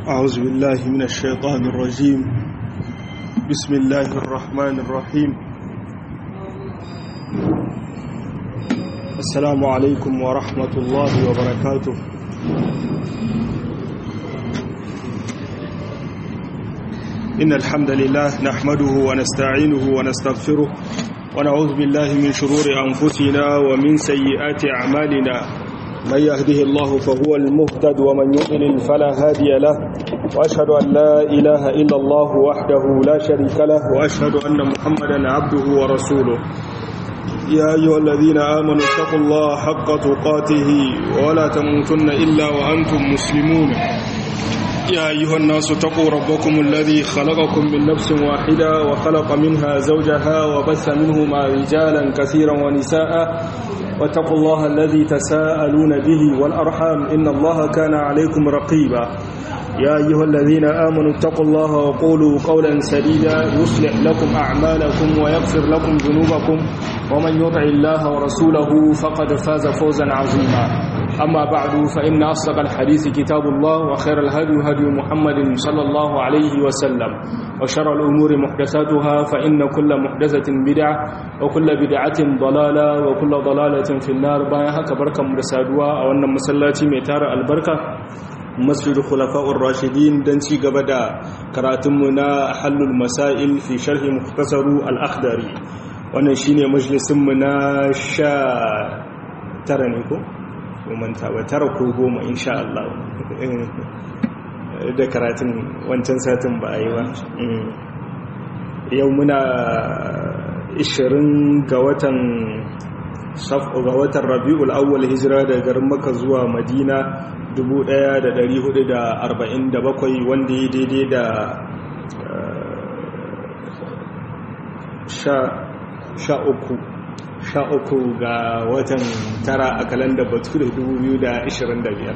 أعوذ بالله من الشيطان الرجيم بسم الله الرحمن الرحيم السلام عليكم ورحمة الله وبركاته إن الحمد لله نحمده ونستعينه ونستغفره ونعوذ بالله من شرور أنفسنا ومن سيئات أعمالنا من يهده الله فهو المهتد ومن يضلل فلا هادي له وأشهد أن لا إله إلا الله وحده لا شريك له وأشهد أن محمدا عبده ورسوله يا أيها الذين آمنوا اتقوا الله حق تقاته ولا تموتن إلا وأنتم مسلمون يا أيها الناس اتقوا ربكم الذي خلقكم من نفس واحدة وخلق منها زوجها وبث منهما رجالا كثيرا ونساء واتقوا الله الذي تساءلون به والأرحام إن الله كان عليكم رقيبا يا أيها الذين آمنوا اتقوا الله وقولوا قولا سديدا يصلح لكم أعمالكم ويغفر لكم ذنوبكم ومن يطع الله ورسوله فقد فاز فوزا عظيما أما بعد فإن أصدق الحديث كتاب الله وخير الهدي هدي محمد صلى الله عليه وسلم وشر الأمور محدثاتها فإن كل محدثة بدعة وكل بدعة ضلالة وكل ضلالة في النار بايها كبركة مرسادوا أو أن مسلاتي ميتار البركة مسجد خلفاء الراشدين دنسي قبدا كراتمنا حل المسائل في شرح مختصر الأخدري wannan shine majalisinmu na sha tara ne ko? manta ba tara ko goma insha Allah da karatun wancan satin ba a yi ba yau muna 20 ga watan ga watan rabi'ul awwal hijira da garin maka zuwa madina 1447 wanda ya daidai da sha uku sha uku ga watan tara a kalandar bature 2025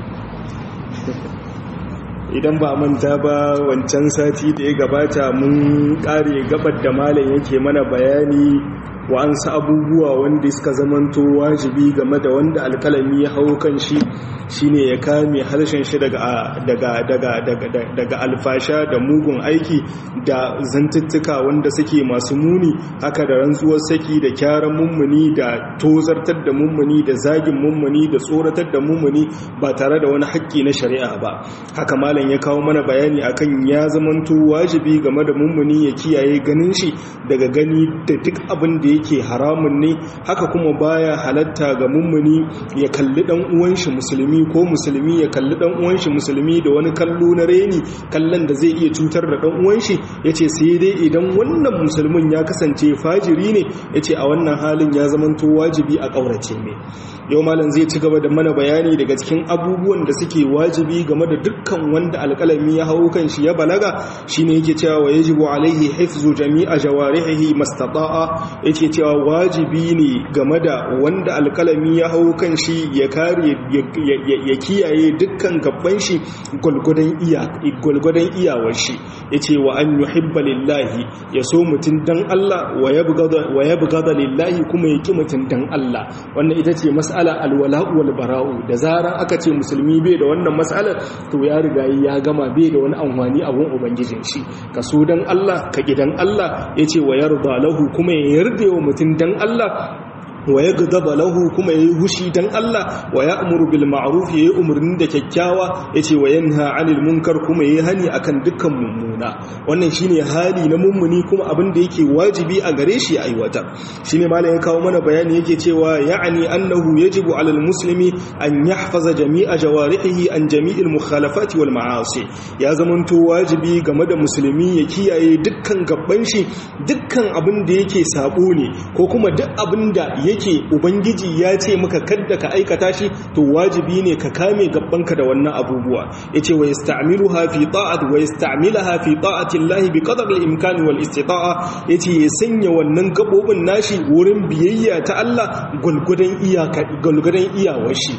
idan ba manta ba wancan sati da ya gabata mun kare gabar da malam yake mana bayani wa'ansu abubuwa wanda suka zamanto wajibi game da wanda alkalami ya hau kan shi shine ya kame harshen shi daga daga daga daga daga alfasha da mugun aiki da zantuttuka wanda suke masu muni haka da rantsuwar saki da kyaran mummuni da tozartar da mummuni da zagin mummuni da tsoratar da mummuni ba tare da wani haƙƙi na shari'a ba haka malam ya kawo mana bayani akan ya zamanto wajibi game da mummuni ya kiyaye ganin shi daga gani da duk abin da yake haramun ne haka kuma baya halatta ga mummuni ya kalli dan uwan shi musulmi ko musulmi ya kalli dan uwan shi musulmi da wani kallo na reni kallon da zai iya cutar da dan uwan shi yace sai dai idan wannan musulmin ya kasance fajiri ne yace a wannan halin ya zamanto wajibi a kaurace me yau malam zai ci gaba da mana bayani daga cikin abubuwan da suke wajibi game da dukkan wanda alƙalami ya hau kan shi ya balaga shine yake cewa wa yajibu alaihi hifzu jami'a jawarihi mastata'a yake cewa wajibi ne game da wanda alƙalami ya hau kan shi ya kare ya kiyaye dukkan gaban shi gulgudan iya gulgudan iyawar shi yace wa an yuhibba lillahi ya so mutun dan Allah wa yabghada wa yabghada lillahi kuma ya ki mutun dan Allah wannan ita ce mas'ala alwala'u wal bara'u da zaran aka ce musulmi bai da wannan mas'alar to ya riga ya gama bai da wani amfani abun ubangijin shi ka so dan Allah ka gidan Allah yace wa yarda lahu kuma ya yarda wa mutun dan Allah wa ya gaba lahu kuma ya yi hushi don Allah wa ya amuru bil ma'ruf ya yi umarni da kyakkyawa ya ce wa yanha anil munkar kuma ya yi hani akan dukkan mummuna wannan shine hali na mummuni kuma abin da yake wajibi a gare shi aiwatar shine malam ya kawo mana bayani yake cewa ya'ani annahu yajibu alal muslimi an yahfaza jami'a jawarihi an jami'il mukhalafati wal ma'asi ya zamanto wajibi game da musulmi ya kiyaye dukkan gabban shi dukkan abin da yake sabo ne ko kuma duk abin da yake ubangiji ya ce maka kadda ka aikata shi to wajibi ne ka kame gabbanka da wannan abubuwa yace wa yasta'miluha fi ta'at wa yasta'milaha fi ta'ati Allah bi qadar al-imkan wal istita'a yace ya sanya wannan gabobin nashi wurin biyayya ta Allah gulgudan iyaka gulgudan iyawar shi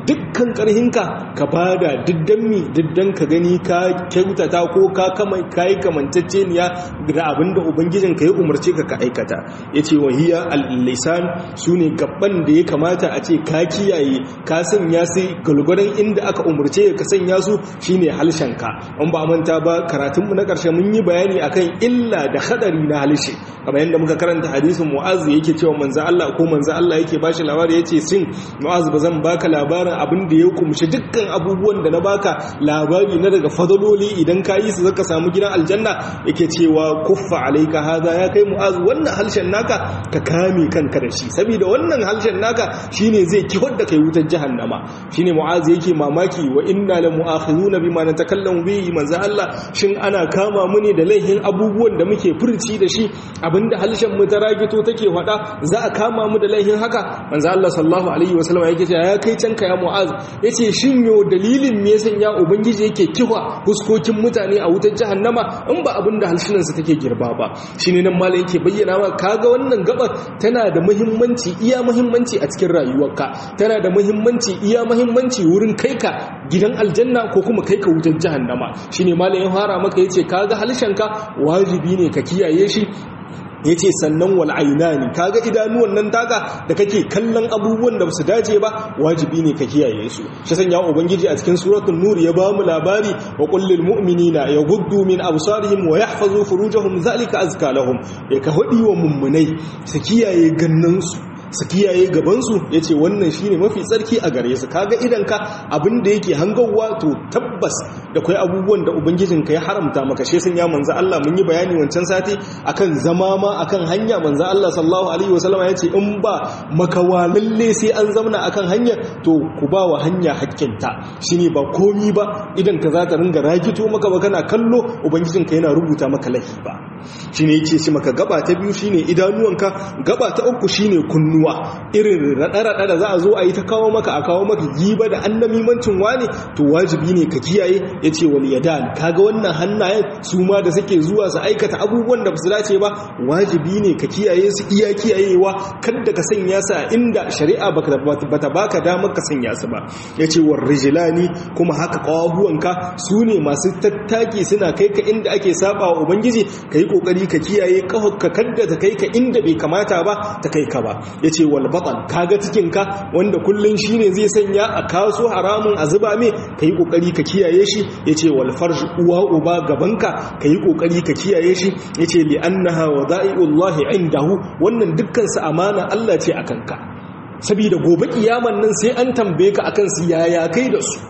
dukkan karhinka ka bada diddan mi diddan ka gani ka kyautata ko ka kama kai kamantacceniya da abinda ubangijin ka ya umarce ka ka aikata yace wahiya al-lisan sune gabban da ya kamata a ce ka kiyaye ka sanya su gulguran inda aka umarce ka sanya su shine halshenka an ba manta ba karatun mu na karshe mun yi bayani akan illa da hadari na halshe kamar yadda muka karanta hadisin mu'az yake cewa manzo Allah ko manzo Allah yake bashi labari yace sin mu'az bazan baka labarin abin da ya kumshi dukkan abubuwan da na baka labari na daga fadaloli idan ka yi su zaka samu gidan aljanna yake cewa kuffa alaika hada ya kai mu'az wannan halshen naka ka kame kanka da shi saboda wannan halshen naka shine zai kihar da kai wutar jahannama shine mu'az yake mamaki wa inna la mu'akhizuna bima natakallamu bihi manzo Allah shin ana kama mu ne da laihin abubuwan da muke furci da shi abinda halshen mu ta ragito take faɗa za a kama mu da laihin haka manzo Allah sallallahu alaihi wasallam yake cewa ya kai canka ya mu'az yace shin yo dalilin me yasan ya ubangiji yake kiwa huskokin mutane a wutar jahannama in ba abinda halshinan su take girba ba shine nan malai yake bayyana ma kaga wannan gabar tana da muhimmanci iya muhimmanci a cikin rayuwarka tana da muhimmanci iya muhimmanci wurin kai ka gidan aljanna ko kuma kai ka wutar jahannama shine malai ya fara maka yace kaga halshenka wajibi ne ka kiyaye shi ya ce sannan wal'aina ne kaga idanuwan nan taka da kake kallon abubuwan da su dace ba wajibi ne ka kiyaye su shi sanya ubangiji a cikin suratul nur ya ba mu labari wa kullil mu'minina yaghuddu min absarihim wa yahfazu furujahum zalika azka lahum ya ka hudi wa mummunai su kiyaye gannansu su kiyaye gabansu ya ce wannan shi ne mafi tsarki a gare su kaga idanka abinda yake hangowa to tabbas da kwai abubuwan da ubangijinka ya haramta maka shi sun ya manza Allah mun yi bayani wancan sati akan zama ma akan hanya manza Allah sallallahu alaihi wasallam ya ce in ba makawa lalle sai an zauna akan hanya to ku ba wa hanya hakkinta shine ba komi ba idan ka za ta ringa ragito maka ba kana kallo ubangijinka yana rubuta maka lahi ba shine yace shi maka gaba ta biyu shine idanuwanka gaba ta uku shine kunnuwa irin raɗa-raɗa da za a zo a yi ta kawo maka a kawo maka giba da annamimancin wani to wajibi ne ka kiyaye ya ce wal yadan kaga wannan hannayen su ma da suke zuwa su aikata abubuwan da su dace ba wajibi ne ka kiyaye su iya kiyayewa kada ka sanya su a inda shari'a bata baka damar ka sanya su ba ya ce war rijilani kuma haka kawabuwanka su ne masu tattaki suna kai ka inda ake saba wa ubangiji ka yi kokari ka kiyaye ka kadda ta kai ka inda bai kamata ba ta kai ka ba ya ce walbaɗan kaga cikinka wanda kullum shi ne zai sanya a kaso haramun a zuba mai ka yi ƙoƙari ka kiyaye shi ya ce walfar uwa uba gabanka ka yi ƙoƙari ka kiyaye shi ya ce li'annaha wa za'i'ullahi indahu wannan dukkansu amana Allah ce a kanka saboda gobe kiyaman nan sai an tambaye ka akan su yaya kai da su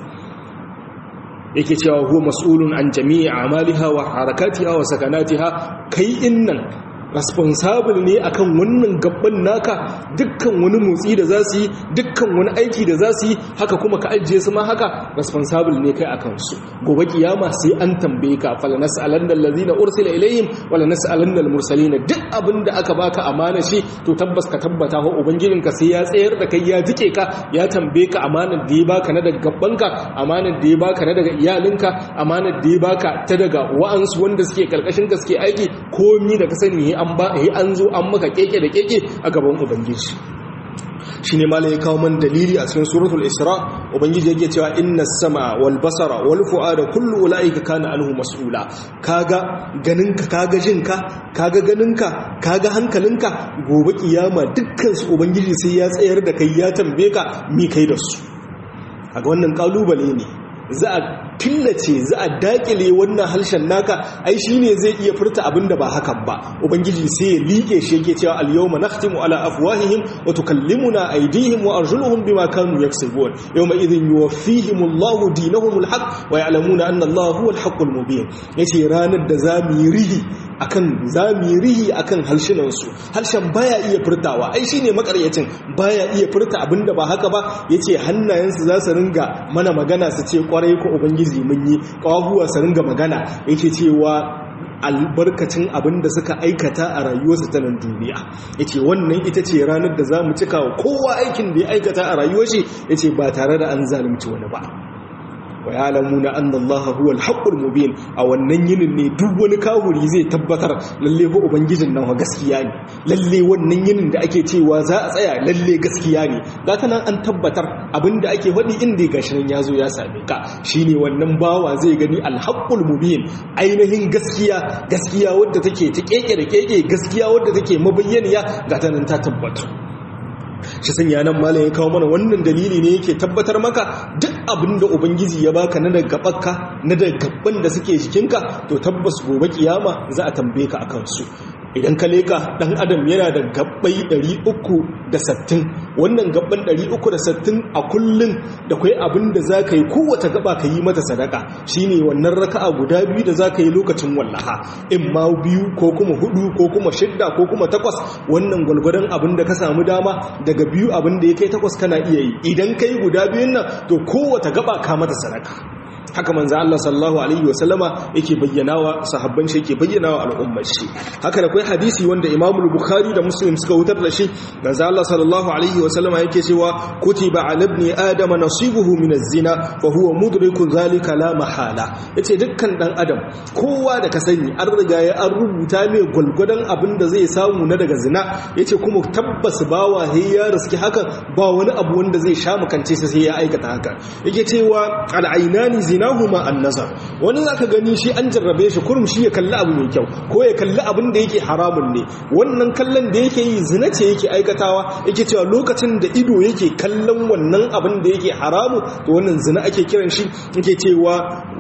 yake cewa huwa mas'ulun an jami'i amaliha wa harakatiha wa sakanatiha kai innan responsible ne akan wannan gabban naka dukkan wani motsi da za su yi dukkan wani aiki da za su yi haka kuma ka ajiye su ma haka responsible ne kai akan su gobe kiyama sai an tambaye ka fala nas'alan allazina ursila ilayhim wala nas'alan almursalin duk abin da aka baka amana shi to tabbas ka tabbata ho ubangijin ka sai ya tsayar da kai ya jike ka ya tambaye ka amanar da ya baka na daga gabbanka amanar da ya baka na daga iyalinka amanar da ya baka ta daga wa'ansu wanda suke karkashin ka suke aiki komi da ka sani an ba an zo an maka keke da keke a gaban ubangiji shi ne malai kawo man dalili a cikin suratul isra ubangiji yake cewa inna sama wal basara wal fu'ada kullu ulaika kana anhu mas'ula kaga ganinka kaga jinka kaga ganinka kaga hankalinka gobe kiyama dukkan su ubangiji sai ya tsayar da kai ya tambaye ka mi kai da su kaga wannan kalubale ne za a killace za a dakile wannan harshen naka ai shine zai iya furta abinda ba hakan ba ubangiji sai ya liƙe shi yake cewa al-yawma nakhtimu ala afwahihim wa tukallimuna aydihim wa arjuluhum bima kanu yaksubun yawma idhin yuwaffihim Allahu dinahum al-haq wa ya'lamuna anna Allahu huwa al-haqqul mubin yace ranar da zamu yi rihi akan zamu yi rihi akan halshinan su harshen baya iya furtawa ai shine makaryacin baya iya furta abinda ba haka ba yace hannayensu za su ringa mana magana su ce kwarai ko ubangiji mun yi kawahuwa su ringa magana yake cewa albarkacin abin da suka aikata a rayuwarsu ta nan duniya ya ce wannan ita ce ranar da za mu cika wa kowa aikin da ya aikata a rayuwar shi ya ce ba tare da an zalunci wani ba wa ya'lamuna anna allaha huwal haqqul mubin a wannan yinin ne duk wani kafiri zai tabbatar lalle ba ubangijin nan gaskiya ne lalle wannan yinin da ake cewa za a tsaya lalle gaskiya ne ga ta nan an tabbatar abinda ake faɗi inda gashi nan ya zo ya same ka shine wannan bawa zai gani alhaqqul mubin ainihin gaskiya gaskiya wadda take ta keke da keke gaskiya wadda take mabayyaniya ga ta nan ta tabbata shi sanya nan malam ya kawo mana wannan dalili ne yake tabbatar maka duk abin da ubangiji ya baka na daga gabanka na daga gaban da suke jikinka to tabbas gobe kiyama za a tambaye ka akan su idan ka leka dan adam yana da gabbai 360 wannan gabban 360 a kullun da kai abin da zaka yi kowace gaba ka yi mata sadaka shine wannan raka'a guda biyu da zaka yi lokacin wallaha in ma biyu ko kuma hudu ko kuma shidda ko kuma takwas wannan gwalgwadon abin da ka samu dama daga biyu abin da ya kai takwas kana iya yi idan kai guda biyun nan to kowace gaba ka mata sadaka haka manzo Allah sallallahu alaihi wasallama yake bayyanawa sahabban shi yake bayyanawa al'ummar shi haka da kai hadisi wanda Imam Bukhari da Muslim suka wutar da shi manzo Allah sallallahu alaihi wasallama yake cewa kutiba ala ibni adam nasibuhu min az-zina fa huwa mudriku zalika la mahala yace dukkan dan adam kowa da ka sani an riga ya an rubuta mai gulgudan abin da zai samu na daga zina yace kuma tabbas bawa he ya riski hakan ba wani abu wanda zai sha makance sai ya aikata haka yake cewa al-ainani zina zinahuma an-nazar wani zaka gani shi an jarrabe shi kurum shi ya kalli abu mai kyau ko ya kalli abin da yake haramun ne wannan kallon da yake yi zina ce yake aikatawa yake cewa lokacin da ido yake kallon wannan abin da yake haramu to wannan zina ake kiran shi yake cewa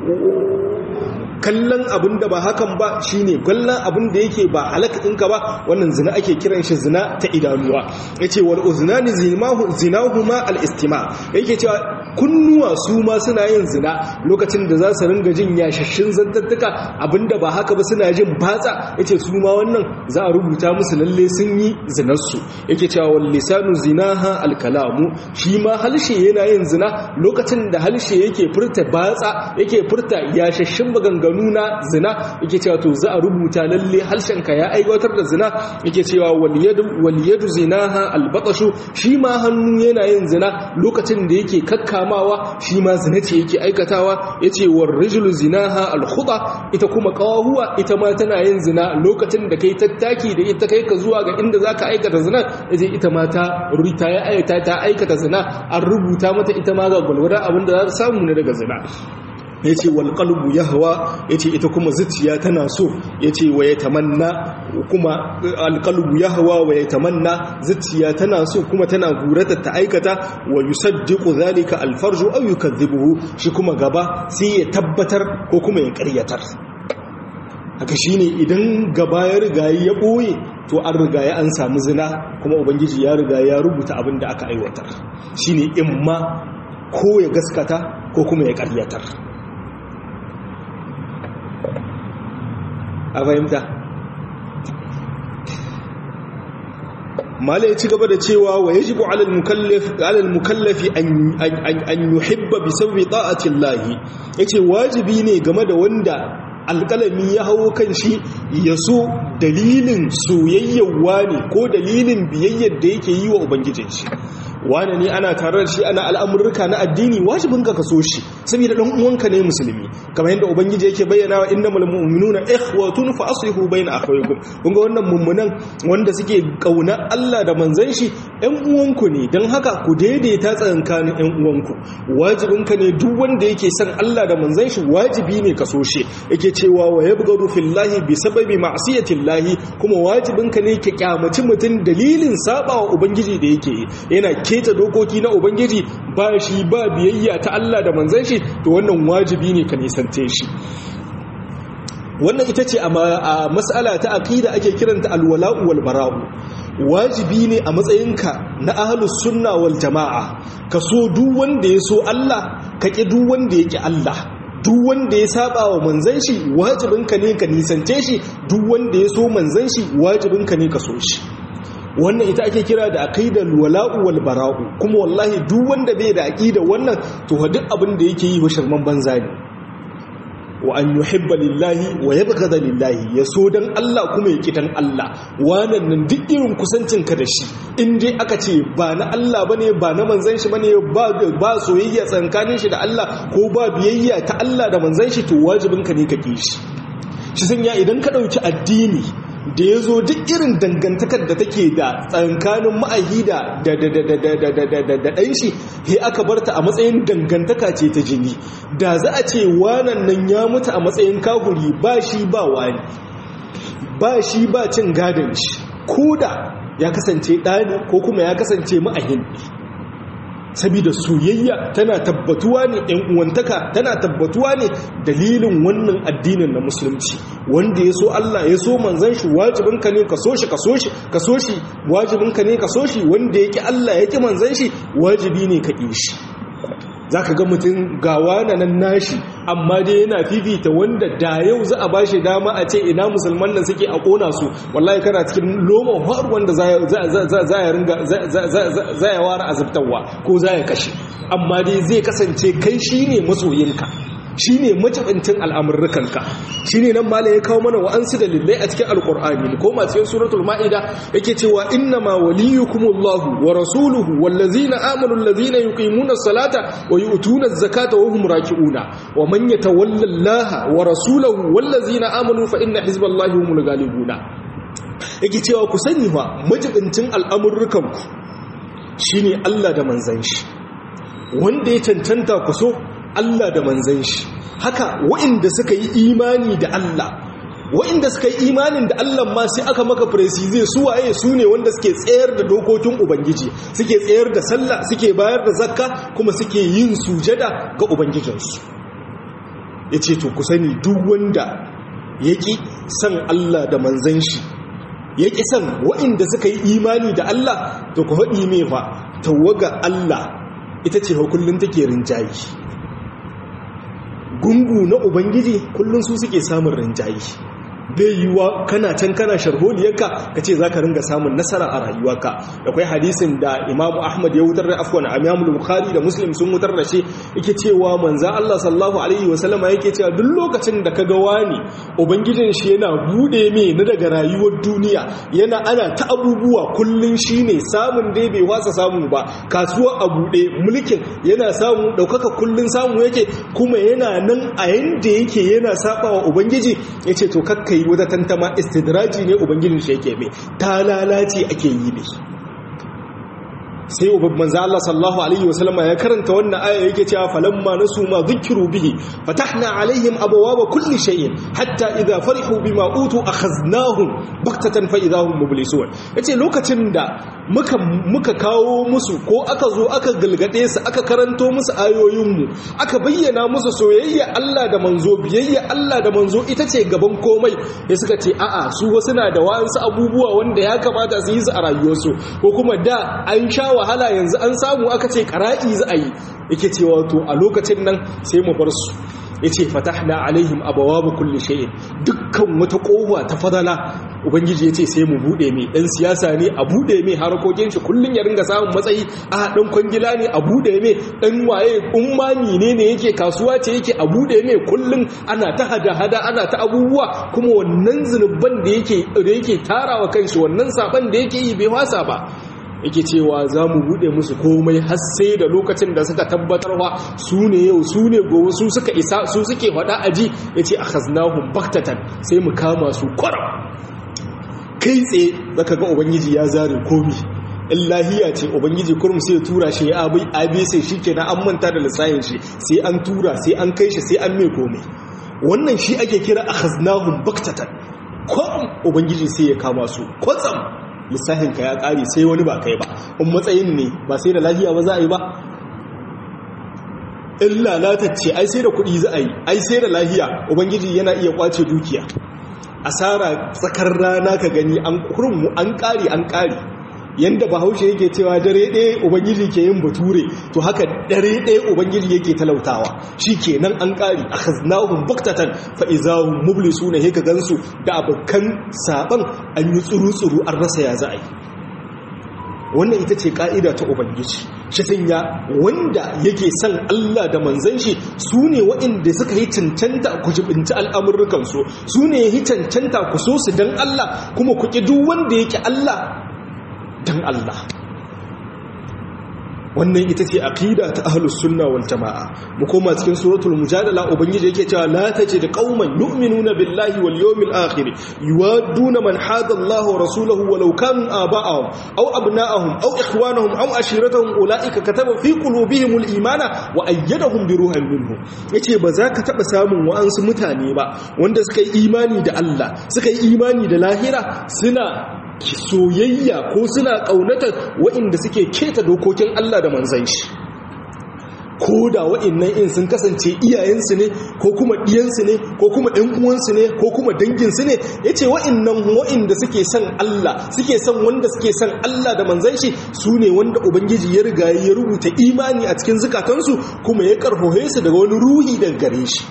kallon abin da ba hakan ba shine kallon abin da yake ba halaka ɗinka ba wannan zina ake kiran shi zina ta idanuwa yace wal uznani zinahuma al istima yake cewa kunnuwa su ma suna yin zina lokacin da za su ringa jin yashashin zantattuka abinda ba haka ba suna jin batsa yace su ma wannan za a rubuta musu lalle sun yi zinarsu yake cewa wal lisanu zinaha al kalamu shi ma halshe yana yin zina lokacin da halshe yake furta batsa yake furta yashashin maganganu na zina yake cewa to za a rubuta lalle harshenka ya aiwatar da zina yake cewa wal yadu zinaha al batashu shi ma hannu yana yin zina lokacin da yake kakkamawa shi ma zina ce yake aikatawa yace war rijlu zinaha al khuda ita kuma kawahuwa ita ma tana yin zina lokacin da kai tattaki da ita kai ka zuwa ga inda zaka aikata zina yace ita ma ta rita ya aikata ta aikata zina an rubuta mata ita ma ga gwalwada abinda za ta samu ne daga zina ya ce walƙalbu ya hawa ya ce ita kuma zuciya tana so ya ce wa ya tamanna kuma alƙalbu ya hawa wa ya tamanna zuciya tana so kuma tana gurata ta aikata wa yusaddiqu zalika alfarju aw yukadhibuhu shi kuma gaba sai ya tabbatar ko kuma ya ƙaryatar haka shine idan gaba ya riga ya ɓoye to an riga ya an samu zina kuma ubangiji ya riga ya rubuta abin da aka aiwatar shine imma ko ya gaskata ko kuma ya ƙaryatar a fahimta mala ya ci gaba da cewa wa yajibu alal mukallafi an yuhibba bi sabbi ta'atin lahi yace wajibi ne game da wanda alƙalami ya hawo kan shi ya so dalilin soyayyawa ne ko dalilin biyayyar da yake yi wa ubangijin shi wane ne ana tare da shi ana al'amurka na addini wajibin ka kaso shi saboda dan uwanka ne musulmi kamar yadda ubangiji yake bayyana wa innamal mu'minuna ikhwatun fa aslihu bayna akhawaykum kun ga wannan mummunan wanda suke kauna Allah da manzon shi ɗan uwanku ne dan haka ku daidaita tsakankanin ɗan uwanku wajibin ka ne duk wanda yake son Allah da manzon shi wajibi ne kaso shi yake cewa wa yabghadu fillahi bi sababi ma'siyatillahi kuma wajibin ka ne ki kyamaci mutun dalilin sabawa ubangiji da yake yana keta dokoki na ubangiji ba shi ba biyayya ta Allah da manzon shi to wannan wajibi ne ka nisante shi wannan ita ce a mas'ala ta aqida ake kiranta alwala'u wal bara'u wajibi ne a matsayinka na ahlus sunna wal jama'a ka so duk wanda ya so Allah ka ki duk wanda ya ki Allah duk wanda ya saba wa manzon shi wajibinka ne ka nisance shi duk wanda ya so manzon shi wajibinka ne ka so shi wannan ita ake kira da aqidar wala'u wal bara'u kuma wallahi duk wanda bai da aqida wannan to duk abin da yake yi wa shirman banza ne wa an yuhibba lillahi wa yabghada lillahi ya so dan Allah kuma ya kidan Allah wannan nan duk irin kusancin ka da shi in dai aka ce ba na Allah bane ba na manzon shi bane ba ba soyayya tsakanin shi da Allah ko ba biyayya ta Allah da manzon shi to wajibin ka ne ka ki shi shi sanya idan ka dauki addini da ya zo duk irin dangantakar da take da tsankanin ma'ahi da ɗan shi he aka barta a matsayin dangantaka ce ta jini da za a ce wanan nan ya mutu a matsayin kaguri ba shi ba wani ba shi ba cin gadon shi ko da ya kasance ɗani ko kuma ya kasance ma'ahin sabida soyayya tana tabbatuwa ne ɗan uwantaka tana tabbatuwa ne dalilin wannan addinin na musulunci wanda ya so Allah ya so manzan shi wajibin ka ne ka so shi ka so shi ka so shi wajibin ka ne ka so shi wanda yake Allah yake manzan shi wajibi ne ka ƙi shi zaka ga mutum gawa na nan nashi amma dai yana fifita wanda da yau za a bashi dama a ce ina musulman nan suke a kona su wallahi kana cikin lomon har wanda za ya ringa za ya ware azabtarwa ko za ya kashe amma dai zai kasance kai shine masoyinka shine majibincin al'amurrukanka shine nan mala ya kawo mana wa'ansu dalilai a cikin alkur'ani ko ma cikin suratul ma'ida yake cewa inna ma waliyukumullahu wa rasuluhu wallazina amanu allazina yuqimuna salata wa yu'tuna zakata wa hum raki'una wa man yatawalla allaha wa rasulahu wallazina amanu fa inna hizballahi humul ghalibuna yake cewa ku sani fa majibincin al'amurrukanku shine Allah da manzon shi wanda ya cancanta ku so Allah da manzan shi haka waɗanda suka yi imani da Allah waɗanda suka yi imanin da Allah ma sai aka maka presize su waye su ne wanda suke tsayar da dokokin ubangiji suke tsayar da sallah suke bayar da zakka kuma suke yin sujada ga ubangijinsu ya ce to ku sani duk wanda ya ƙi san Allah da manzan shi ya ƙi san waɗanda suka yi imani da Allah to ku haɗi mai fa tawaga Allah ita ce kullum take rinjayi gungu na ubangiji kullum su suke samun rinjayi bai yiwuwa kana can kana sharholiyarka ka ce za ka ringa samun nasara a rayuwarka da kwai hadisin da imamu ahmad ya wutar da afwan amiyamul bukhari da muslim sun wutar da shi yake cewa manza allah sallahu alaihi wasallama yake cewa duk lokacin da ka ga wani ubangijin shi yana bude mai na daga rayuwar duniya yana ana ta abubuwa kullum shi ne samun dai bai wasa samu ba kasuwa a bude mulkin yana samu ɗaukaka kullum samu yake kuma yana nan a yanda yake yana saba wa ubangiji ya ce to kakka yi wata tantama istidraji ne ubangijin shi yake mai ta lalace ake yi ne sai manzo Allah sallallahu alaihi wasallam ya karanta wannan aya yake cewa falamma nasu ma dhukiru bihi fatahna alaihim abwaaba kulli shay'in hatta idha farihu bima utu akhaznahum baktatan fa idahum mublisun yace lokacin da muka muka kawo musu ko aka zo aka galgade su aka karanto musu ayoyin mu aka bayyana musu soyayya Allah da manzo biyayya Allah da manzo ita ce gaban komai ya suka ce a'a su wasu na da wa'ansu abubuwa wanda ya kamata su yi su a rayuwarsu ko kuma da an sha wahala yanzu an samu aka ce ƙara'i za a yi yake cewa to a lokacin nan sai mu bar su yace fatahna alaihim abawaba kulli shay'in dukkan wata kowa ta fadala ubangiji yace sai mu bude mai dan siyasa ne a bude mai harkokin shi kullun ya ringa samun matsayi a dan kwangila ne a bude mai dan waye ummani ne ne yake kasuwa ce yake a bude mai kullun ana ta hada hada ana ta abubuwa kuma wannan zunuban da yake da yake tarawa kanshi wannan saban da yake yi bai wasa ba yake cewa za mu buɗe musu komai har sai da lokacin da suka tabbatarwa su ne yau su ne gobe su suka isa su suke faɗa aji ya ce a haznahun baktatan sai mu kama su kwaram kai tsaye zaka ga ubangiji ya zare komi illahiya ce ubangiji kurum sai tura shi ya abai abe sai shi ke na an manta da lissayin shi sai an tura sai an kai shi sai an mai komai wannan shi ake kira a haznahun baktatan kwaram ubangiji sai ya kama su kwatsam lissafinka ya ƙare sai wani ba kai ba in matsayin ne ba sai da lafiya ba za a yi ba in lalatacce ai sai da kuɗi za a yi ai sai da lafiya ubangiji yana iya kwace dukiya asara tsakar rana ka gani an kurmu an ƙare an ƙare yanda bahaushe yake cewa dare ɗaya ubangiji ke yin bature to haka dare ɗaya ubangiji yake talautawa shi ke nan an ƙari a haznahun buktatan fa'izahun mublisu na heka gansu da abokan saɓan an yi tsuru-tsuru an rasa ya za a yi wannan ita ce ka'ida ta ubangiji shi sanya wanda yake son Allah da manzan shi su ne waɗanda suka yi cancanta ku jibinci al'amurrukansu su ne yi cancanta ku so su don Allah kuma ku ƙi duk wanda yake Allah don Allah wannan ita ce aqida ta ahlus sunna wal jamaa mu koma cikin suratul mujadala ubangiji yake cewa la tajid qauman yu'minuna billahi wal yawmil akhir yuwadduna man hada Allah wa rasulahu walau kanu aba'ahum aw abna'ahum aw ikhwanahum aw ashiratahum ulaika kataba fi qulubihim al imana wa ayyadahum bi ruhin minhu yace ba za ka taba samun wa'ansu mutane ba wanda suka yi imani da Allah suka yi imani da lahira suna soyayya ko suna ƙaunatar waɗanda suke keta dokokin Allah da manzan shi ko da waɗannan in sun kasance iyayensu ne ko kuma ɗiyansu ne ko kuma ɗan uwansu ne ko kuma danginsu ne ya ce waɗannan waɗanda suke son Allah suke son wanda suke son Allah da manzan shi su ne wanda Ubangiji ya riga ya rubuta imani a cikin zukatansu kuma ya karhohe su daga wani ruhi daga gare shi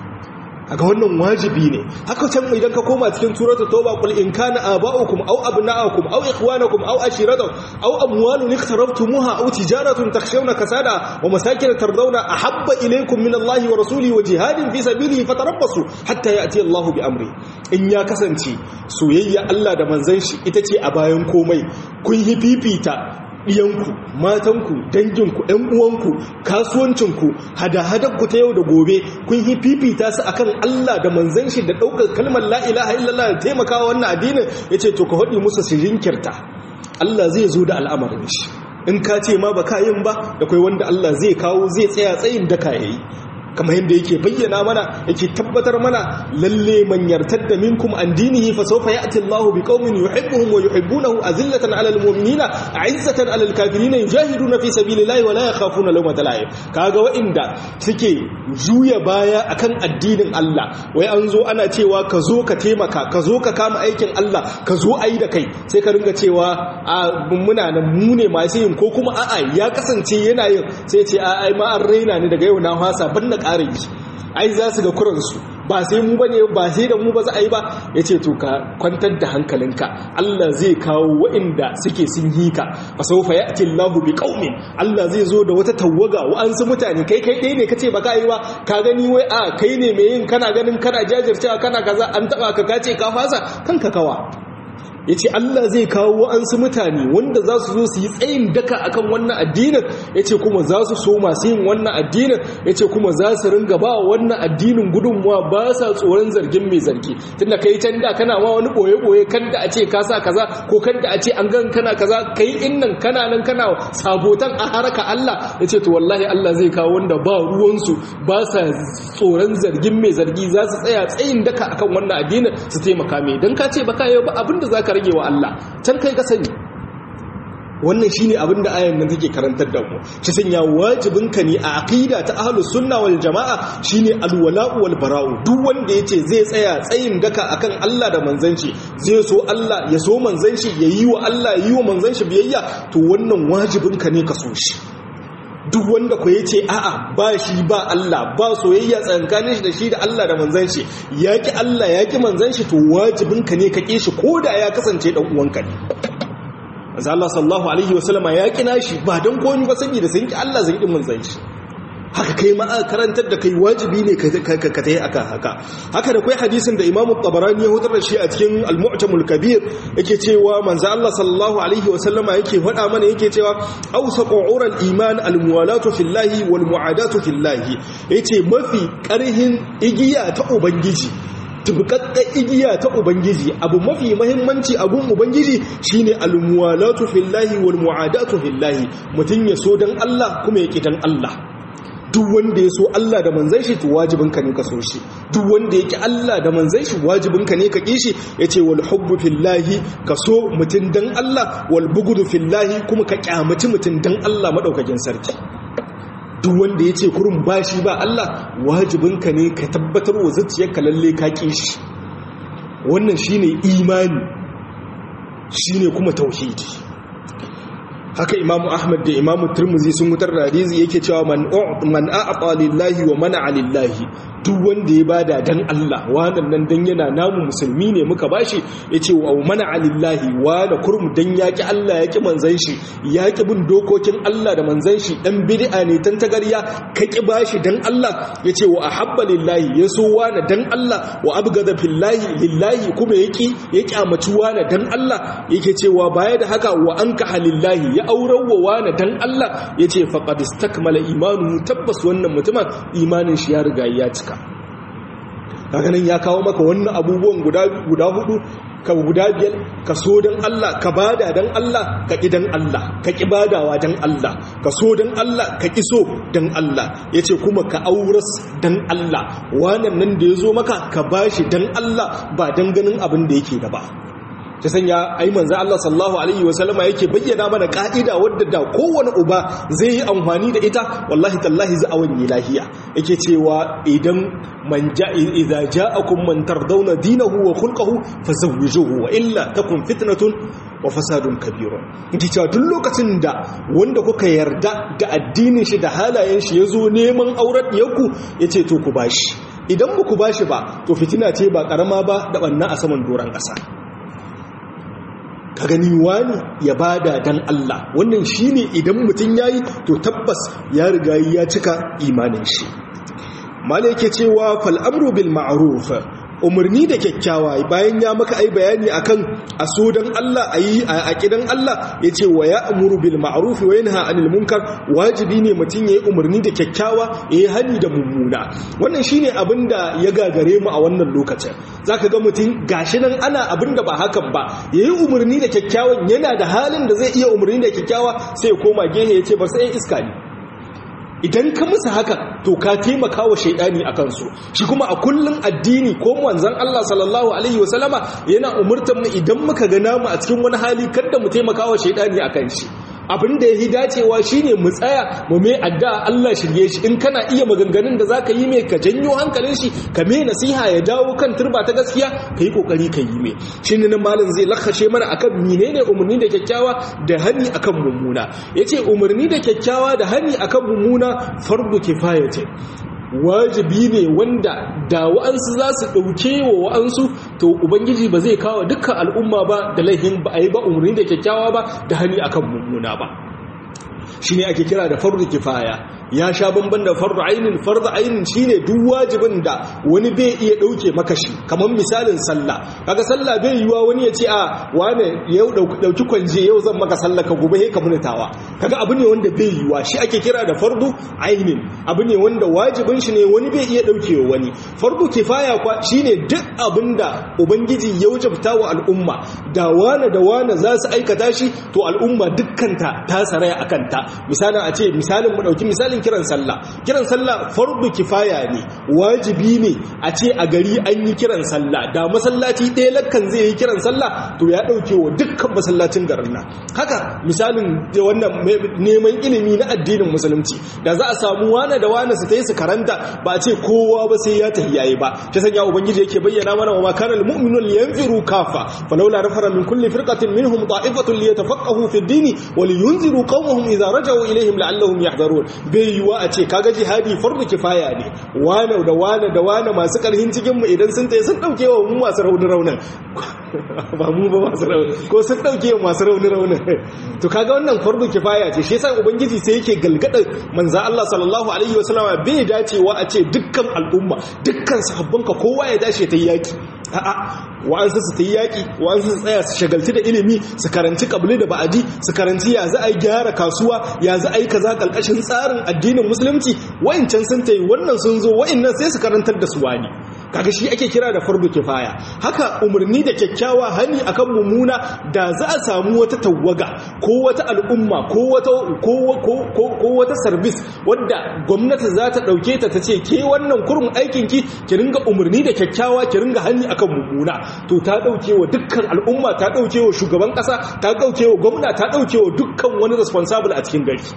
aga wannan wajibi ne haka can idan ka koma cikin suratul tauba qul in kana aba'ukum aw abna'ukum aw ikhwanukum aw ashiratukum aw amwalun iqtaraftumuha aw tijaratun takhshawna kasada wa masakin tardawna ahabba ilaykum min Allahi wa rasulihi wa jihadin fi sabilihi fatarabbasu hatta ya'ti Allahu bi amri in ya kasance soyayya Allah da manzon shi ita ce a bayan komai kun yi fifita ɗiyanku matanku danginku ‘yan uwanku kasuwancinku hada-hadanku ta yau da gobe kun yi fifita su akan Allah da manzan shi da ɗaukar kalmar la'ilaha illallah da taimakawa wannan addinin ya ce to ka haɗi musu su jinkirta Allah zai zo da al'amarin shi in ka ce ma ba ka yin ba da kai wanda Allah zai kawo zai tsaya tsayin da ka yayi kamar yadda yake bayyana mana yake tabbatar mana lalle man yartadda minkum an dinihi fa sawfa ya'ti Allahu biqaumin yuhibbuhum wa yuhibbunahu azillatan 'alal mu'minina 'izzatan 'alal kafirina yujahiduna fi sabilillahi wa la yakhafuna lawmata la'im kaga wa'inda suke juya baya akan addinin Allah wai an zo ana cewa ka zo ka taimaka ka zo ka kama aikin Allah ka zo ayi da kai sai ka ringa cewa a muna nan mu ne masu yin ko kuma a'a ya kasance yana yin sai ce a ai ma an raina ni daga yau na fasa ban na ƙara yi ai za su ga kuransu ba sai mu bane ba sai da mu ba za a yi ba ya ce to ka kwantar da hankalinka Allah zai kawo wa'inda suke sun yi ka fa sawfa ya'ti Allahu bi qaumin Allah zai zo da wata tawaga wa'ansu mutane kai kai dai ne kace ba ka yi ba ka gani wai a kai ne mai yin kana ganin kana jajircewa kana kaza an taba ka kace ka fasa kanka kawa ya ce Allah zai kawo wa'ansu mutane wanda za su zo su yi tsayin daka akan wannan addinin ya ce kuma za su so masu yin wannan addinin ya ce kuma za su ringa ba wannan addinin gudunmuwa ba sa tsoron zargin mai zargi tunda kai can da kana ma wani ɓoye-ɓoye kan da a ce ka sa kaza ko kan da a ce an gan kana kaza kai in nan kana nan kana sabotan a haraka Allah ya ce to wallahi Allah zai kawo wanda ba ruwansu ba sa tsoron zargin mai zargi za su tsaya tsayin daka akan wannan addinin su taimaka mai don ka ce ba ka yi ba abinda za ka rage wa Allah can kai ka sani wannan shine abin da ayan nan take karantar da mu shi sanya wajibin ka ne a aqida ta ahlus sunna wal jamaa shine alwala'u wal bara'u duk wanda yace zai tsaya tsayin daka akan Allah da manzanci zai so Allah ya so manzanci ya yi wa Allah ya yi wa manzanci biyayya to wannan wajibin ka ne ka so shi duk wanda ku yace a'a ba shi ba Allah ba soyayya tsakanin shi da shi da Allah da manzon shi yaki Allah yaki manzon shi to wajibin ka ne ka ki shi koda ya kasance dan uwanka ne manzo Allah sallallahu alaihi wasallama ya kina shi ba dan komai ba saboda sun ki Allah zai din manzon shi haka kai ma karantar da kai wajibi ne ka ka tayi aka haka haka da kai hadisin da Imam Tabarani ya hutar da shi a cikin Al-Mu'tamul Kabir yake cewa manzo Allah sallallahu alaihi wa sallama yake faɗa mana yake cewa awsaqu ural iman al-muwalatu fillahi wal mu'adatu fillahi yace mafi karhin igiya ta ubangiji tubkakken igiya ta ubangiji abu mafi mahimmanci abun ubangiji shine al-muwalatu fillahi wal mu'adatu fillahi mutun ya so dan Allah kuma ya ki dan Allah duk wanda ya so Allah da manzan shi to wajibinka ne ka so shi duk wanda yake Allah da manzan shi wajibinka ne ka ki shi yace wal hubbu fillahi ka so mutun dan Allah wal bughdu fillahi kuma ka kyamaci mutun dan Allah madaukakin sarki duk wanda yace kurun bashi ba Allah wajibinka ne ka tabbatar wa zuciyarka lalle ka ki shi wannan shine imani shine kuma tauhidi haka imamu ahmad da imamu turmuzi sun wutar da hadisi yake cewa man man a'ata lillahi wa mana lillahi duk wanda ya bada dan Allah wannan nan dan yana namu musulmi ne muka bashi yace wa mana alillahi wa la kurmu dan yaki Allah yaki manzon shi yaki bin dokokin Allah da manzon shi dan bid'a ne tan tagarya ka ki bashi dan Allah yace wa ahabba lillahi yaso wa dan Allah wa abgada fillahi lillahi kuma yaki ya kyamaci wa dan Allah yake cewa baya da haka wa anka halillahi ya aurar wa wa dan Allah yace faqad istakmala imanu tabbas wannan mutumin imanin shi ya riga ya cika kaga nan ya kawo maka wannan abubuwan guda guda hudu ka guda biyar ka so dan Allah ka bada dan Allah ka ki dan Allah ka ki badawa dan Allah ka so dan Allah ka ki so dan Allah yace kuma ka auras dan Allah wannan nan da yazo maka ka bashi dan Allah ba dan ganin abin da yake da ba ta sanya ai manzo Allah sallallahu alaihi wasallama yake bayyana mana ka'ida wadda da kowane uba zai yi amfani da ita wallahi tallahi za a wani lahiya yake cewa idan man ja idza ja'akum man tardawna dinahu wa khulquhu fazawwijuhu wa illa takun fitnatun wa fasadun kabirun yake cewa duk lokacin da wanda kuka yarda da addinin shi da halayen shi yazo neman auren yaku yace to ku bashi idan ba ku bashi ba to fitina ce ba karama ba da banna a saman doran ƙasa ka gani wani ya bada dan Allah wannan shine idan mutum yayi to tabbas ya riga ya cika imanin shi mala yake cewa fal amru bil ma'ruf umarni da kyakkyawa bayan ya maka ai bayani akan aso dan Allah ayi a kidan Allah yace wa ya'muru bil ma'ruf wa yanha 'anil munkar wajibi ne mutun yayi umarni da kyakkyawa yayi hani da mummuna wannan shine abinda ya gagare mu a wannan lokacin zaka ga mutun gashi nan ana abinda ba hakan ba yayi umarni da kyakkyawan yana da halin da zai iya umarni da kyakkyawa sai ya koma gehe yace ba sai iska ne idan ka musu haka to ka taimaka wa shaidani a kansu shi kuma a kullum addini ko manzon Allah sallallahu alaihi wasallama yana umurtar mu idan muka ga namu a cikin wani hali kada mu taimaka wa shaidani akan shi abin da yafi dacewa shine mu tsaya mu mai addu'a Allah shirye shi in kana iya maganganun da zaka yi mai ka janyo hankalin shi ka mai nasiha ya dawo kan turba ta gaskiya kai kokari ka yi mai shine nan malam zai lakashe mana akan menene umarni da kyakkyawa da hani akan mummuna yace umarni da kyakkyawa da hani akan mummuna fardu kifaya ce wajibi ne wanda da wa'ansu za su ɗauke wa wa'ansu to ubangiji ba zai kawo dukkan al'umma ba da laihin ba a yi ba umarni da kyakkyawa ba da hani akan mummuna ba shi ne ake kira da fardu kifaya ya sha bamban da fardu ainin fardu ainin shine duk wajibin da wani bai iya dauke maka shi kamar misalin sallah kaga sallah bai yiwa wani ya ce a wane yau dauki kwanje yau zan maka sallah ka gobe he ka munitawa kaga abu ne wanda bai yiwa shi ake kira da fardu ainin abu ne wanda wajibin shi ne wani bai iya daukewa wani fardu kifaya kwa shine duk abinda ubangiji ya wajabta wa al'umma da wane da wane za su aikata shi to al'umma dukkanta ta saraya akan ta misalin a ce misalin mu dauki misalin misalin kiran sallah kiran sallah fardu kifaya ne wajibi ne a ce a gari an yi kiran sallah da masallaci ɗaya lakkan zai yi kiran sallah to ya ɗauke wa dukkan masallacin garin nan haka misalin wannan neman ilimi na addinin musulunci da za a samu wane da wane su ta yi su karanta ba a ce kowa ba sai ya tafi yayi ba ta sanya ubangiji yake bayyana mana wa makanar mu'minun liyanfiru kafa falawla nafara min kulli firqatin minhum ta'ifatun liyatafaqahu fi ad-dini wa liyunziru qaumahum idza raja'u ilayhim la'allahum yahdharun bai yiwuwa a ce kaga jihadi fardu kifaya ne wane da wane da wane masu karhin cikin mu idan sun tayi sun dauke wa mu masu rauni raunin ba mu ba masu rauni ko sun dauke wa masu rauni raunin to kaga wannan fardu kifaya ce shi yasa ubangiji sai yake galgada manzo Allah sallallahu alaihi wasallama bai dacewa a ce dukkan al'umma dukkan sahabbanka kowa ya dace ta yaki a'a wa'ansu su ta yi yaƙi wa'ansu su tsaya su shagalci da ilimi su karanci ƙabli da ba'adi su karanci ya za a yi gyara kasuwa ya za a yi kaza ƙarƙashin tsarin addinin musulunci wa'incan sun ta yi wannan sun zo wa'innan sai su karantar da su wani kaga shi ake kira da fardu kifaya haka umarni da kyakkyawa hani akan mummuna da za a samu wata tawaga ko wata al'umma ko wata ko wata service wadda gwamnati za ta dauke ta ta ce ke wannan kurum aikin ki ki ringa umarni da kyakkyawa ki ringa hani akan mummuna to ta dauke wa dukkan al'umma ta dauke wa shugaban kasa ta dauke wa gwamna ta dauke wa dukkan wani responsible a cikin gari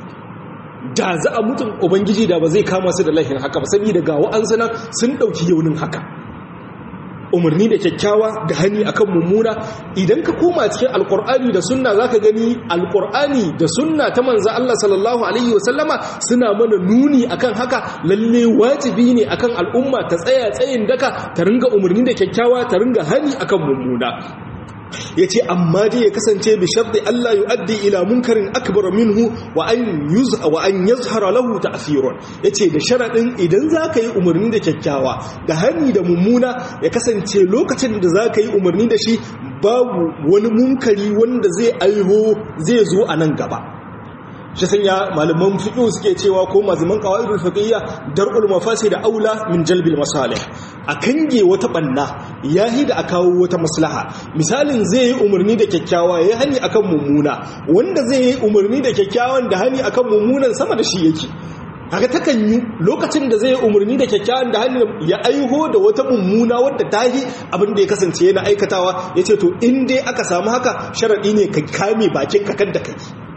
da za a mutum ubangiji da ba zai kama su da laifin haka ba saboda ga wa'ansu nan sun dauki yaunin haka umarni da kyakkyawa da hani akan mummuna idan ka koma cikin alkur'ani da sunna zaka gani alkur'ani da sunna ta manzo Allah sallallahu alaihi wasallama suna mana nuni akan haka lalle wajibi ne akan al'umma ta tsaya tsayin daka ta ringa umarni da kyakkyawa ta ringa hani akan mummuna ya ce amma dai ya kasance bi sharɗi Allah yi addi ila munkarin akbar minhu wa an yazhara lahu ta'thirun ya ce da sharaɗin idan za ka yi umarni da kyakkyawa da hani da mummuna ya kasance lokacin da za ka yi umarni da shi babu wani munkari wanda zai aiho zai zo a nan gaba shi sanya malaman fiqh suke cewa ko mazuman qawaidul fiqhiyya dar'ul mafasid aula min jalbil masalih a kange wata banna yahi da a kawo wata maslaha misalin zai yi umarni da kyakkyawa yayi hani akan mummuna wanda zai yi umarni da kyakkyawan da hani akan mummunan sama da shi yake haka takan yi lokacin da zai umarni da kyakkyawan da hannu ya aiho da wata mummuna wadda ta yi abin da ya kasance yana aikatawa ya ce to in dai aka samu haka sharaɗi ne ka kame bakin kakan da kai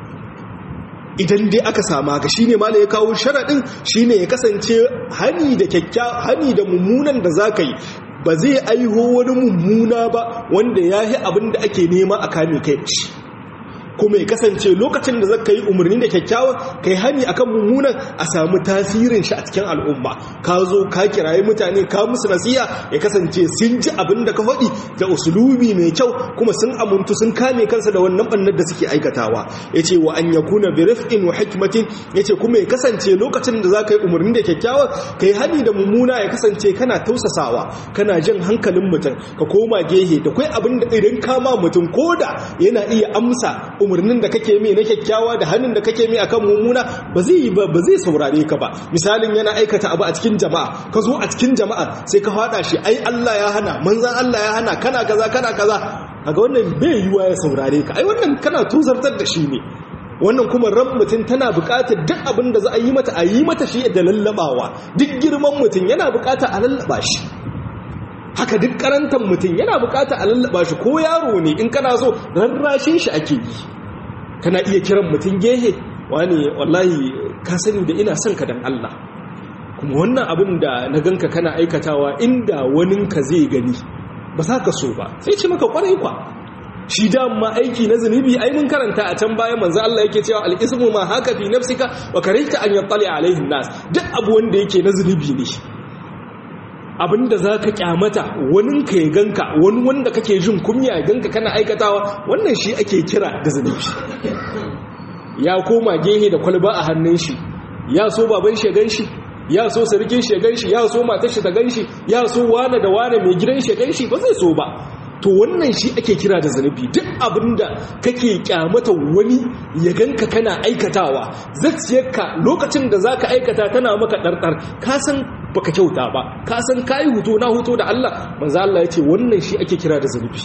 idan dai aka sama ga shine mala ya kawo sharaɗin shine ya kasance hani da kyakkyawa hani da mummunan da za ka yi ba zai aiho wani mummuna ba wanda ya yi abin da ake nema a kame kai da shi kuma ya kasance lokacin da zaka yi umarni da kyakkyawa kai hani akan mummunan a samu tasirin shi a cikin al'umma ka zo ka kirayi mutane ka musu nasiha ya kasance sun ji abin da ka faɗi da usulubi mai kyau kuma sun amuntu sun kame kansa da wannan bannar da suke aikatawa yace wa an yakuna bi rifqin wa hikmatin yace kuma ya kasance lokacin da zaka yi umarni da kyakkyawa kai hani da mummuna ya kasance kana tausasawa kana jin hankalin mutum ka koma gehe da kai abin da idan kama mutum koda yana iya amsa umarnin da kake mai na kyakkyawa da hannun da kake mai akan mummuna ba zai yi ba zai saurare ka ba misalin yana aikata abu a cikin jama'a ka zo a cikin jama'a sai ka fada shi ai Allah ya hana manzan Allah ya hana kana kaza kana kaza kaga wannan bai yiwa ya saurare ka ai wannan kana tuzartar da shi ne wannan kuma ran mutum tana buƙatar duk abin da za a yi mata a yi mata shi da lallabawa duk girman mutum yana buƙatar a lallaba shi haka duk karantar mutum yana bukata a lallaba shi ko yaro ne in kana so rarrashin shi ake yi kana iya kiran mutum gehe wani wallahi ka sani da ina son ka dan Allah kuma wannan abin da na ganka kana aikatawa inda waninka zai gani ba za ka so ba sai ce maka kwarai kwa shi dama aiki na zunubi ai mun karanta a can baya manzo Allah yake cewa al-ismu ma haka fi nafsika wa karihta an yattali alaihi nas duk abu wanda yake na zunubi ne abinda za ka kyamata wani ka ya ganka wani wanda kake jin kumya ya ganka kana aikatawa wannan shi ake kira da zunubi ya koma gehe da kwalba a hannun shi ya so baban shi ya gan shi ya so sarkin shi ya gan shi ya so matar shi ta gan shi ya so wane da wane mai gidan shi ya gan shi ba zai so ba to wannan shi ake kira da zunubi duk abinda kake kyamata wani ya ganka kana aikatawa zacciyarka lokacin da zaka aikata tana maka ɗarɗar ka san baka kyauta ba ka san kayi huto na huto da Allah manzo Allah ya ce wannan shi ake kira da zunubi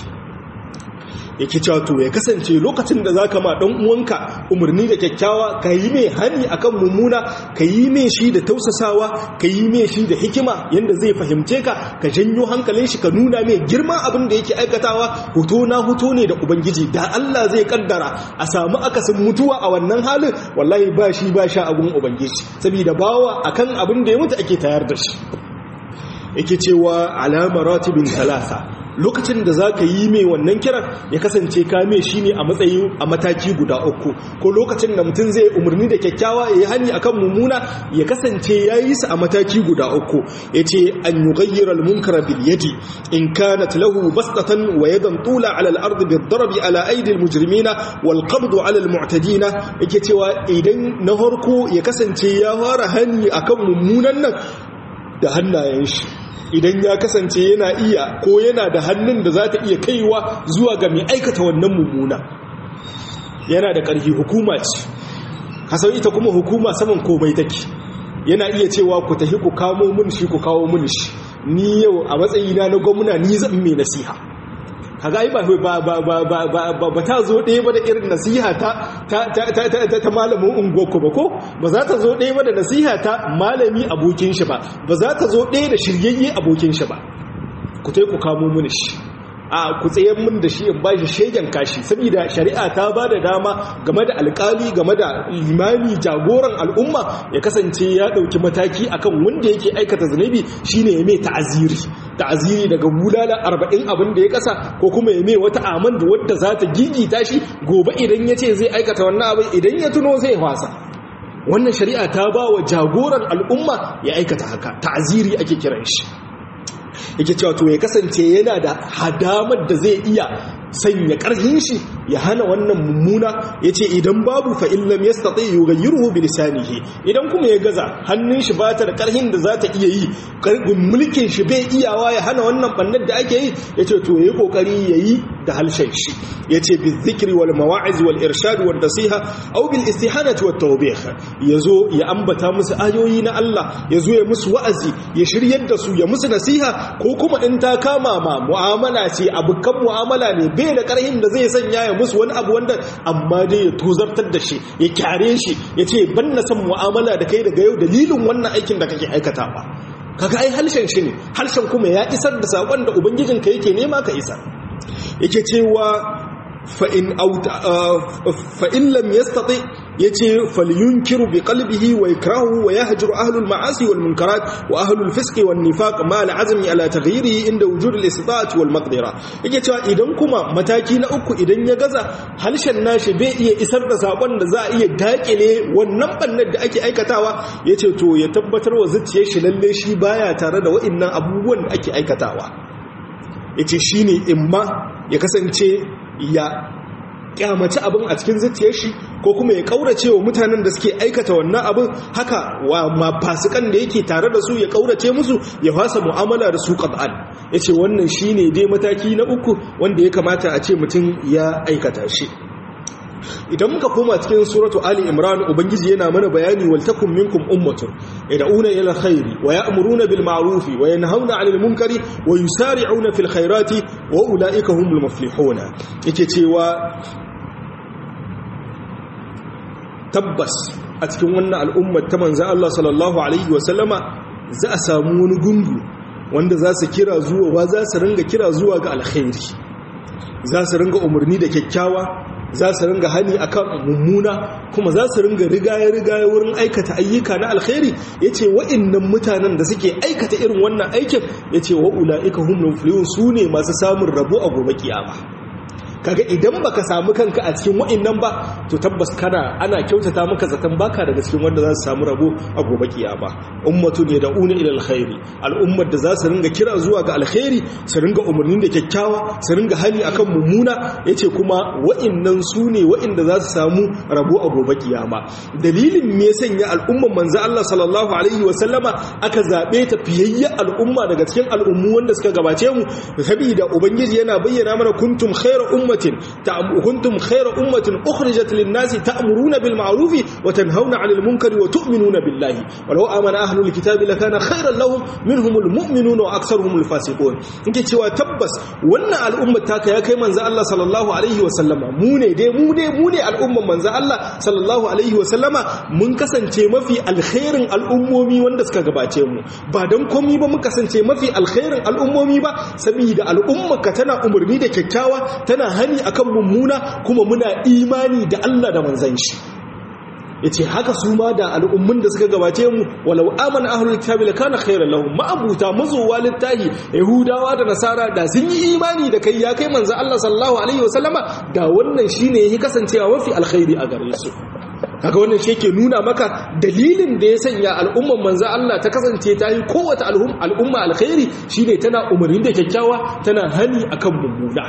yake cewa to ya kasance lokacin da zaka ma dan uwanka umarni da kyakkyawa ka yi mai hani akan mummuna ka yi mai shi da tausasawa ka yi mai shi da hikima yanda zai fahimce ka ka janyo hankalin shi ka nuna mai girma abin da yake aikatawa hoto na hoto ne da ubangiji da Allah zai kaddara a samu akasin mutuwa a wannan halin wallahi ba shi ba sha abun ubangiji saboda bawa akan abin da ya mutu ake tayar da shi yake cewa alama ratibin talata lokacin da za ka yi mai wannan kiran ya kasance kame shi ne a matsayi a mataki guda uku ko lokacin da mutum zai umarni da kyakkyawa ya yi hanyi akan mummuna ya kasance ya yi su a mataki guda uku ya ce an yi gayyar almunkara bil yadi in kanat lahu bastatan wa yadan tula ala al-ardi bi darabi ala aidi al-mujrimina wal qabdu ala al-mu'tadina yake cewa idan na harko ya kasance ya fara hanyi akan mummunan nan da hannayen shi idan ya kasance yana iya ko yana da hannun da za ta iya kaiwa zuwa ga mai aikata wannan mummuna yana da ƙarfi hukuma ce kasar ita kuma hukuma saman komai take yana iya cewa ku tafi ku kamo mun shi ku kawo mun shi ni yau a matsayina na gwamna ni zan mai nasiha kaga ai ba ba ba ba ba ba ta zo ɗaya ba da irin nasiha ta ta ta ta ta ta malamin ungoku ba ko ba za ta zo ɗaya ba da nasiha ta malami abokin shi ba ba za ta zo ɗaya da shiryayye abokin shi ba ku tai ku kamo mini shi a ku tsayen mun da shi in ba shi shegen kashi saboda shari'a ta ba da dama game da alkali game da limami jagoran al'umma ya kasance ya ɗauki mataki akan wanda yake aikata zunubi shine ya mai ta'aziri ta'aziri daga bulala arba'in abin da ya kasa ko kuma ya mai wata aman da wadda za ta gigita shi gobe idan ya ce zai aikata wannan abin idan ya tuno zai fasa wannan shari'a ta ba wa jagoran al'umma ya aikata haka ta'aziri ake kiran shi yake cewa to ya kasance yana da hadamar da zai iya sanya ƙarfin shi ya hana wannan mummuna ya ce idan babu fa'illam ya staɗe yi ga yirhu bilisanihi idan kuma ya gaza hannun shi ba ta da ƙarfin da za ta iya yi mulkin shi bai iyawa ya hana wannan ɓannar da ake yi ya ce to ya yi ƙoƙari ya yi da halshen shi ya ce bi zikiri wal mawa'iz wal irshad wal nasiha au bil istihanati wat tawbih ya zo ya ambata musu ayoyi na Allah ya zo ya musu wa'azi ya shiryar da su ya musu nasiha ko kuma in ta kama ma mu'amala ce abukan mu'amala ne bai da karhin da zai sanya ya musu wani abu wanda amma dai ya tozartar da shi ya kyare shi ya ce ban na son mu'amala da kai daga yau dalilin wannan aikin da kake aikatawa kaga ai halshen shi ne halshen kuma ya isar da sakon da ubangijinka yake nema ka isar yake cewa fa'in lam yastati ya ce falyunkiru bi qalbihi wa yakrahu wa yahjuru ahlul ma'asi wal munkarat wa ahlul fisqi wan nifaq ma al azmi ala taghyirihi inda wujud al istita'ati wal maqdira yake cewa idan kuma mataki na uku idan ya gaza halshen nashi bai iya isar da sakon da za a iya dakile wannan bannar da ake aikatawa yace to ya tabbatar wa zuciyar shi lalle shi baya tare da wa'annan abubuwan da ake aikatawa yace shine imma ya kasance ya kyamaci abin a cikin zuciyar shi ko kuma ya kaurace wa mutanen da suke aikata wannan abin haka wa mafasikan da yake tare da su ya kaurace musu ya fasa mu'amala da su qad'an yace wannan shine dai mataki na uku wanda ya kamata a ce mutum ya aikata shi idan muka koma cikin suratu ali imran ubangiji yana mana bayani wal takum minkum ummatun yad'una ila khairi wa ya'muruna bil ma'rufi wa yanhauna 'anil munkari wa yusari'una fil khairati wa ulaika humul muflihuna yake cewa tabbas a cikin wannan al'ummar ta manzo Allah sallallahu alaihi wa sallama za a samu wani gungu wanda za su kira zuwa wa za su ringa kira zuwa ga alkhairi za su ringa umarni da kyakkyawa za su ringa hani akan mummuna kuma za su ringa rigaye-rigaye wurin aikata ayyuka na alkhairi ya ce wa'innan mutanen da suke aikata irin wannan aikin ya ce wa'ula'ika humnun filiyun su ne masu samun rabo a gobe kiyama kaga idan baka samu kanka a cikin wa'innan ba to tabbas kana ana kyautata maka zaton baka daga cikin wanda za su samu rabo a gobe kiyama ummatu ne da una ila alkhairi al'ummar da za su ringa kira zuwa ga alkhairi su ringa umarnin da kyakkyawa su ringa hani akan mummuna yace kuma wa'innan su ne wa'inda za su samu rabo a gobe kiyama dalilin me sanya al'ummar manzo Allah sallallahu alaihi wa sallama aka zabe ta fiyayya al'umma daga cikin al'ummu wanda suka gabace mu saboda ubangiji yana bayyana mana kuntum khairu ummatin kuntum khayra ummatin ukhrijat lin-nasi ta'muruna bil ma'ruf wa tanhauna 'anil munkari wa tu'minuna billahi walau amana ahlul kitabi lakana khayran lahum minhumul mu'minuna wa aktharuhumul fasiqun inke cewa tabbas wannan al'ummar taka ya kai manzo Allah sallallahu alaihi wa sallama mu ne dai mu ne mu ne al'ummar manzo Allah sallallahu alaihi wa sallama mun kasance mafi alkhairin al'ummomi wanda suka gabace mu ba dan komai ba mun kasance mafi alkhairin al'ummomi ba saboda al'ummarka tana umarni da kyakkyawa tana hani akan mummuna kuma muna imani da Allah da manzan shi yace haka su ma da al'ummun da suka gabace mu walau amana ahlul kitabi lakana khairan lahum ma'abuta mazuwa littahi yahudawa da nasara da sun yi imani da kai ya kai manzan Allah sallallahu alaihi wasallama da wannan shine yake kasancewa mafi alkhairi a gare su kaga wannan shi yake nuna maka dalilin da ya sanya al'umman manzo Allah ta kasance ta yi kowace al'umma alkhairi shine tana umarni da kyakkyawa tana hani akan mummuna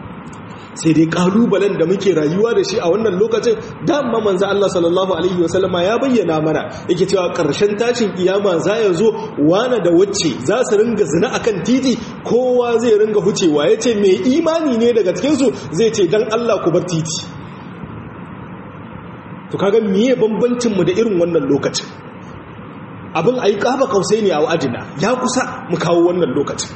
sai dai kalubalen da muke rayuwa da shi a wannan lokacin dama manzo Allah sallallahu alaihi wasallama ya bayyana mana yake cewa karshen tashin kiyama za ya zo wana da wacce za su ringa zina akan titi kowa zai ringa hucewa yace mai imani ne daga cikin su zai ce dan Allah ku bar titi to kaga miye bambancin mu da irin wannan lokacin abin ayi kaba kausai ne a wa'adina ya kusa mu kawo wannan lokacin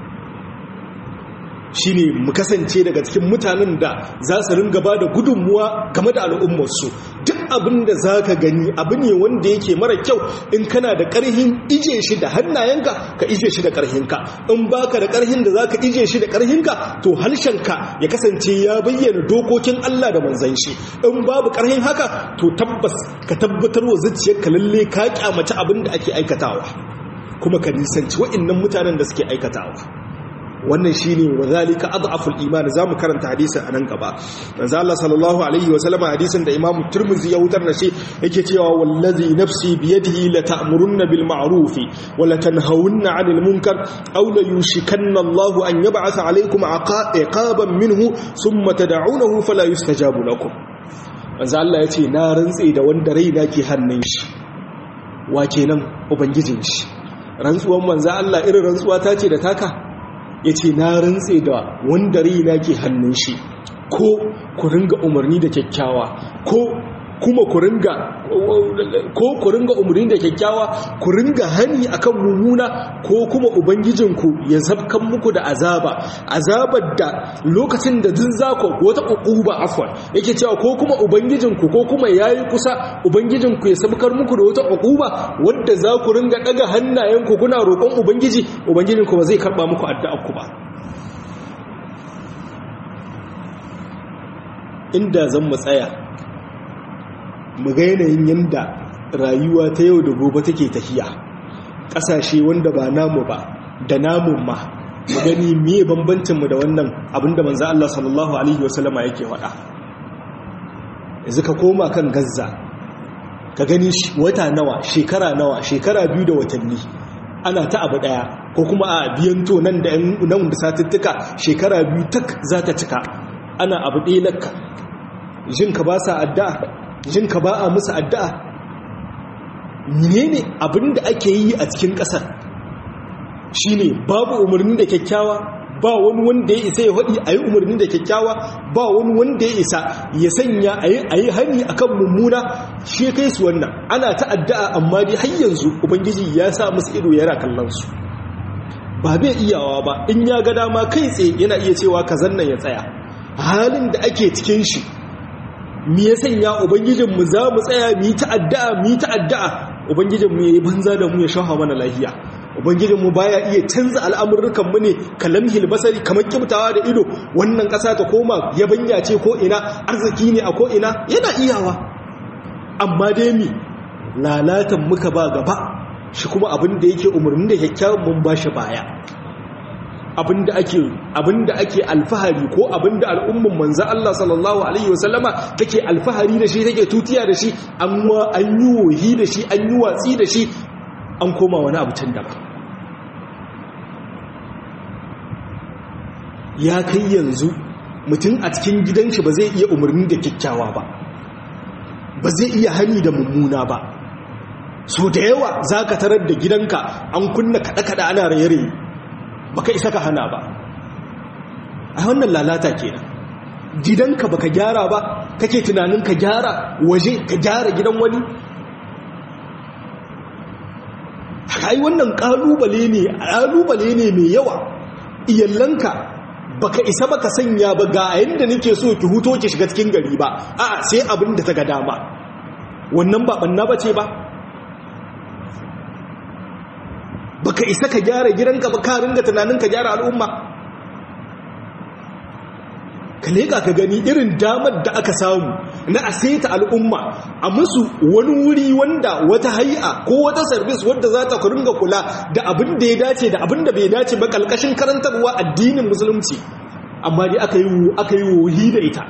shine mu kasance daga cikin mutanen da za su ringa ba da gudunmuwa game da al'ummarsu duk abin da za ka gani abu ne wanda yake mara kyau in kana da ƙarhin ije shi da hannayenka ka ije shi da ƙarhinka in baka da ƙarhin da za ka ije shi da ƙarhinka to harshenka ya kasance ya bayyana dokokin Allah da manzan shi in babu ƙarhin haka to tabbas ka tabbatar wa zuciyarka lalle ka kyamaci abin da ake aikatawa kuma ka nisanci wa'annan mutanen da suke aikatawa wannan shine wazalika adhaful iman zamu karanta hadisin anan gaba manzo Allah sallallahu alaihi wa sallam hadisin da Imam Tirmidhi ya hutar da shi yake cewa wallazi nafsi bi yadihi la ta'murunna bil ma'ruf wa la tanhawunna 'anil munkar aw la yushikanna Allah an yab'atha alaykum iqaban minhu thumma tad'unahu fala yustajabu lakum manzo Allah yace na rantse da wanda raina ke hannun shi wa kenan ubangijin shi rantsuwan manzo Allah irin rantsuwa ta ce da taka ya ce na rantse da wanda raina ke hannun shi ko ku ringa umarni da kyakkyawa ko kuma ku ringa ko ku ringa umarni da kyakkyawa ku ringa hani akan mummuna ko kuma ubangijinku ya zabkan muku da azaba azabar da lokacin da duk zako wata uquba afwan yake cewa ko kuma ubangijinku ko kuma yayi kusa ubangijinku ya sabkar muku da wata uquba wanda za ku ringa daga hannayenku kuna roƙon ubangiji ubangijinku ba zai karba muku addu'ar ku ba inda zan mu tsaya mu ga yanayin yadda rayuwa ta yau da gobe take tafiya ƙasashe wanda ba namu ba da namun ma mu gani miye bambancinmu da wannan abinda manzo Allah sallallahu alaihi wasallama yake faɗa yanzu ka koma kan Gaza ka gani wata nawa shekara nawa shekara biyu da watanni ana ta abu daya ko kuma a biyanto nan da nan da satuttuka shekara biyu tak za ta cika ana abu ɗaya lakka jinka ba sa addu'a jinka ba a musu addu'a menene abinda ake yi a cikin ƙasar shine babu umarni da kyakkyawa ba wani wanda ya isa ya haɗi a yi umarni da kyakkyawa ba wani wanda ya isa ya sanya a yi hani a kan mummuna shi kai su wannan ana ta addu'a amma dai har yanzu ubangiji ya sa musu ido yana kallon su ba bai iyawa ba in ya ga dama kai tsaye yana iya cewa ka zannan ya tsaya halin da ake cikin shi mi ya sanya ubangijinmu za mu tsaya mu yi ta'adda'a mu yi ta'adda'a ubangijinmu ya yi banza da mu ya shaha mana lahiya ubangijinmu baya iya canza al'amurrukanmu ne kalamhil basari kamar kibtawa da ido wannan ƙasa ta koma yabanya ce ko ina arziki ne a ko ina yana iyawa amma dai mi lalatan muka ba gaba shi kuma abin da yake umarni da kyakkyawan mun ba shi baya abinda ake abinda ake alfahari ko abinda al'umman manzo Allah sallallahu alaihi wasallama take alfahari da shi take tutiya da shi an an yi wohi da shi an yi watsi da shi an koma wani abu can daban ya kai yanzu mutum a cikin gidan shi ba zai iya umarni da kyakkyawa ba ba zai iya hani da mummuna ba so da yawa za ka tarar da gidanka an kunna kaɗe-kaɗe ana raye-raye baka isa ka hana ba a wannan lalata kenan gidanka baka gyara ba kake tunanin ka gyara waje ka gyara gidan wani ai wannan kalubale ne kalubale ne mai yawa iyallanka baka isa baka sanya ba ga yanda nake so ki huto ki shiga cikin gari ba a'a sai abin da ta ga dama wannan ba banna bace ba baka isa ka gyara gidanka ba ka ringa tunanin ka gyara al'umma ka leka ka gani irin damar da aka samu na a saita al'umma a musu wani wuri wanda wata hai'a ko wata sarbis wadda za ta ringa kula da abin da ya dace da abin da bai dace ba kalkashin karantarwa addinin musulunci amma dai aka yi aka yi wohi da ita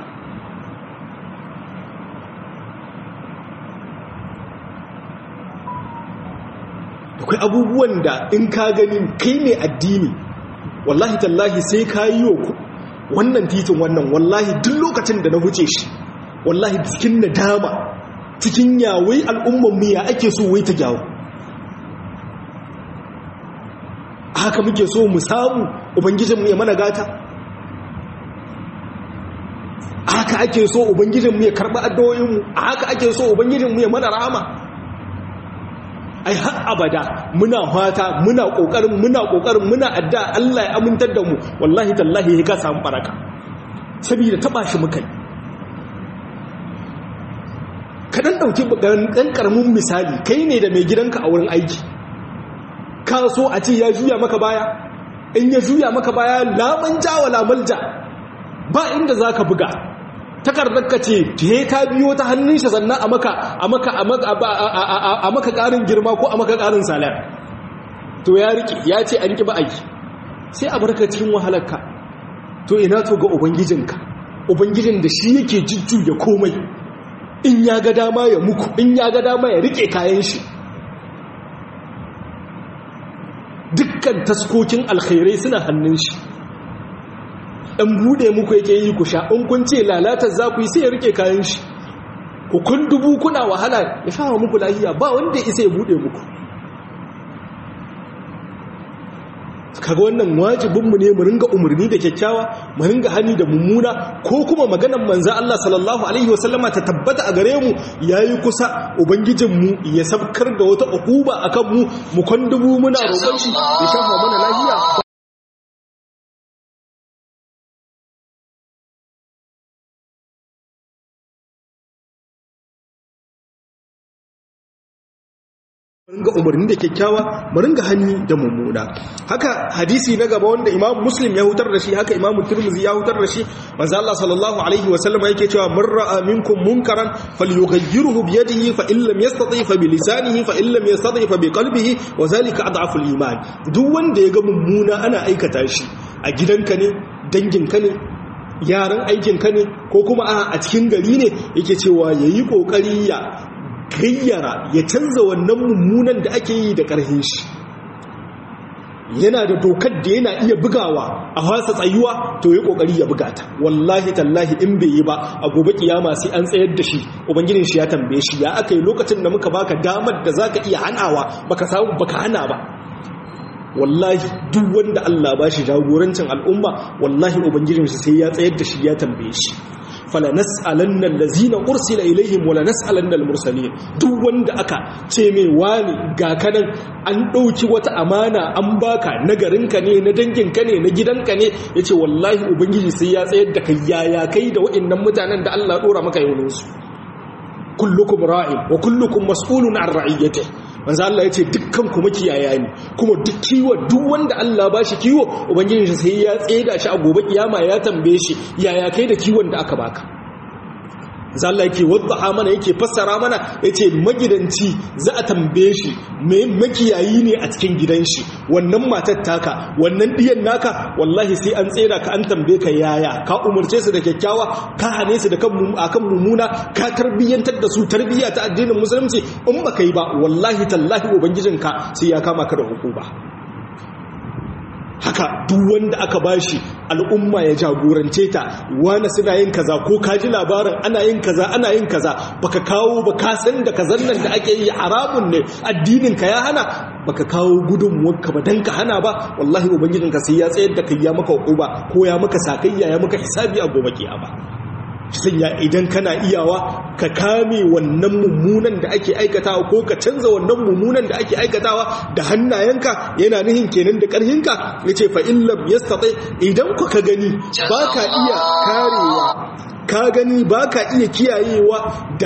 akwai abubuwan da in ka gani kai mai addini wallahi tallahi sai ka yi wa wannan titin wannan wallahi duk lokacin da na huce shi wallahi cikin nadama cikin yawai al'umman mu ya ake so wai ta gyawo haka muke so mu samu ubangijinmu ya mana gata haka ake so ubangijinmu ya karɓi addu'o'inmu haka ake so ubangijinmu ya mana rahama ai har abada muna fata muna kokarin muna kokarin muna adda Allah ya amintar da mu wallahi tallahi ka samu baraka saboda taba shi mukai kadan ɗauki ɗan ƙaramin misali kai ne da mai gidanka a wurin aiki ka so a ce ya juya maka baya in ya juya maka baya laman ja wa lamalja ba inda za ka buga takardar ka ce te ka biyo ta hannun shi sannan a maka a maka a maka ƙarin girma ko a maka ƙarin salar to ya riƙe ya ce an ƙi ba aiki sai a barka cikin wahalarka to ina to ga ubangijinka ubangijin da shi yake jujjuya komai in ya ga dama ya muku in ya ga dama ya rike kayan shi dukkan taskokin alkhairai suna hannun shi ɗan buɗe muku yake yi ku sha in kun ce lalatar za ku yi sai ya rike kayan shi ku kun dubu kuna wahala ya sha muku lahiya ba wanda isa ya buɗe muku kaga wannan wajibinmu ne mu ringa umarni da kyakkyawa mu ringa hani da mummuna ko kuma maganar manzo Allah sallallahu alaihi wasallama ta tabbata a gare mu yayi kusa ubangijin mu ya sabkar da wata ukuba akan mu mu kwandubu muna roƙon shi ya shafa mana lafiya ringa umarni da kyakkyawa mu ringa hani da mummuna haka hadisi na gaba wanda imam muslim ya hutar da shi haka imam turmuzi ya hutar da shi manzo Allah sallallahu alaihi wa sallam yake cewa man ra'a minkum munkaran falyughayyirhu bi yadihi fa in lam yastati fa bi lisanihi fa in lam yastati fa bi qalbihi wa zalika adhafu al-iman duk wanda ya ga mummuna ana aikata shi a gidanka ne danginka ne yaran aikinka ne ko kuma a cikin gari ne yake cewa yayi kokari ya gayyara ya canza wannan mummunan da ake yi da ƙarfin shi yana da dokar da yana iya bugawa a wasa tsayuwa to ya kokari ya buga ta wallahi tallahi in bai yi ba a gobe kiyama sai an tsayar da shi ubangijin shi ya tambaye shi ya aka yi lokacin da muka baka damar da zaka iya hanawa baka samu baka hana ba wallahi duk wanda Allah ba shi jagorancin al'umma wallahi ubangijin shi sai ya tsayar da shi ya tambaye shi fala nas'alanna allazina ursila ilaihim wala nas'alanna almursalin duk wanda aka ce mai wani ga kanan an dauki wata amana an baka na garinka ne na danginka ne na gidanka ne yace wallahi ubangiji sai ya tsayar da kai yaya kai da wa'annan mutanen da Allah dora maka yaunin su kullukum ra'in wa kullukum mas'ulun an ra'iyatihi manzo Allah ya ce dukkan ku makiyaya ne kuma duk kiwo duk wanda Allah ba shi kiwo ubangiji shi sai ya tseda shi a gobe kiyama ya tambaye shi yaya kai da kiwon da aka baka manzo Allah yake wadda mana yake fassara mana yace magidanci za a tambaye shi me makiyayi ne a cikin gidan shi wannan matar taka wannan diyan naka wallahi sai an tsera ka an tambaye ka yaya ka umurce su da kyakkyawa ka hane su da kan akan mumuna ka tarbiyyantar da su tarbiyya ta addinin musulunci in baka yi ba wallahi tallahi ubangijinka sai ya kama ka da hukuma haka duk wanda aka bashi al'umma ya jagorance ta wani suna yin kaza ko ka ji labarin ana yin kaza ana yin kaza baka kawo ba ka san da kazan nan da ake yi haramun ne addinin ka ya hana baka kawo gudunmuwarka ba dan ka hana ba wallahi ubangijin ka sai ya tsayar da kai ya maka uba ko ya maka sakayya ya maka hisabi a gobe kiyama sanya idan kana iyawa ka kame wannan mummunan da ake aikatawa ko ka canza wannan mummunan da ake aikatawa da hannayenka yana nihin kenan da ƙarhinka ya ce fa'illam ya staɗe idan ku ka gani ba ka iya karewa ka gani ba ka iya kiyayewa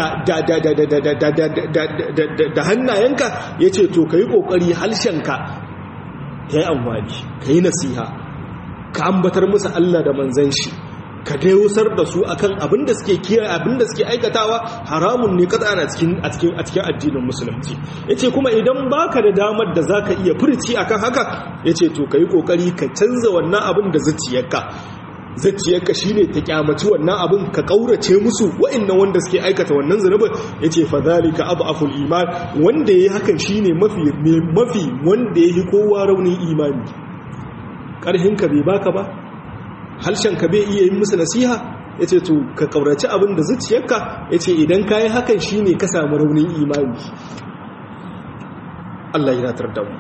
da hannayenka ya ce to ka yi ƙoƙari halshenka ka yi amfani ka yi nasiha ka ambatar musu Allah da manzan shi ka dausar da su akan abin da suke kiyaye abin da suke aikatawa haramun ne kada ana cikin a cikin a cikin addinin musulunci yace kuma idan baka da damar da zaka iya furci akan haka yace to kai kokari ka canza wannan abin da zuciyarka zuciyarka shine ta kyamaci wannan abin ka kaurace musu wa'annan wanda suke aikata wannan zunubin yace fa zalika adhaful iman wanda yayi hakan shine mafi mafi wanda yayi kowa raunin imani karhin ka bai baka ba ka bai iya yin musu nasiha ya ce to ka ƙauraci abin da zuciyarka ya ce idan ka yi hakan shi ne ka samu raunin imani Allah ya natar da mu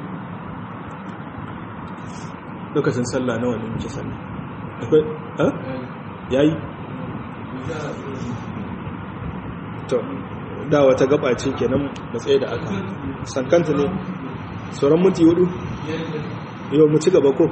lokacin sallah nawa ne muke sallah akwai ha yayi to da wata gaba ce kenan matsayi da aka sankanta ne sauran minti hudu yau mu ci gaba ko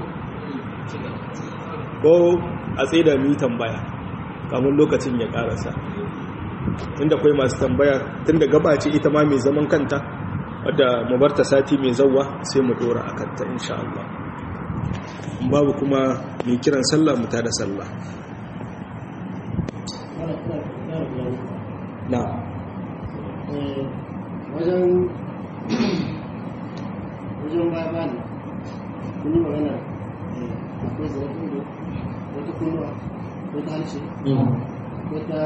ko a tsaye da mu tambaya kamun lokacin ya karasa inda akwai masu tambaya tunda gaba ce ita ma mai zaman kanta wadda mu barta sati mai zawwa sai mu dora a kanta insha Allah babu kuma mai kiran sallah mu tada sallah na wajen wajen baya bani kun yi magana akwai zarafin da wata kunnuwa wata harshe wata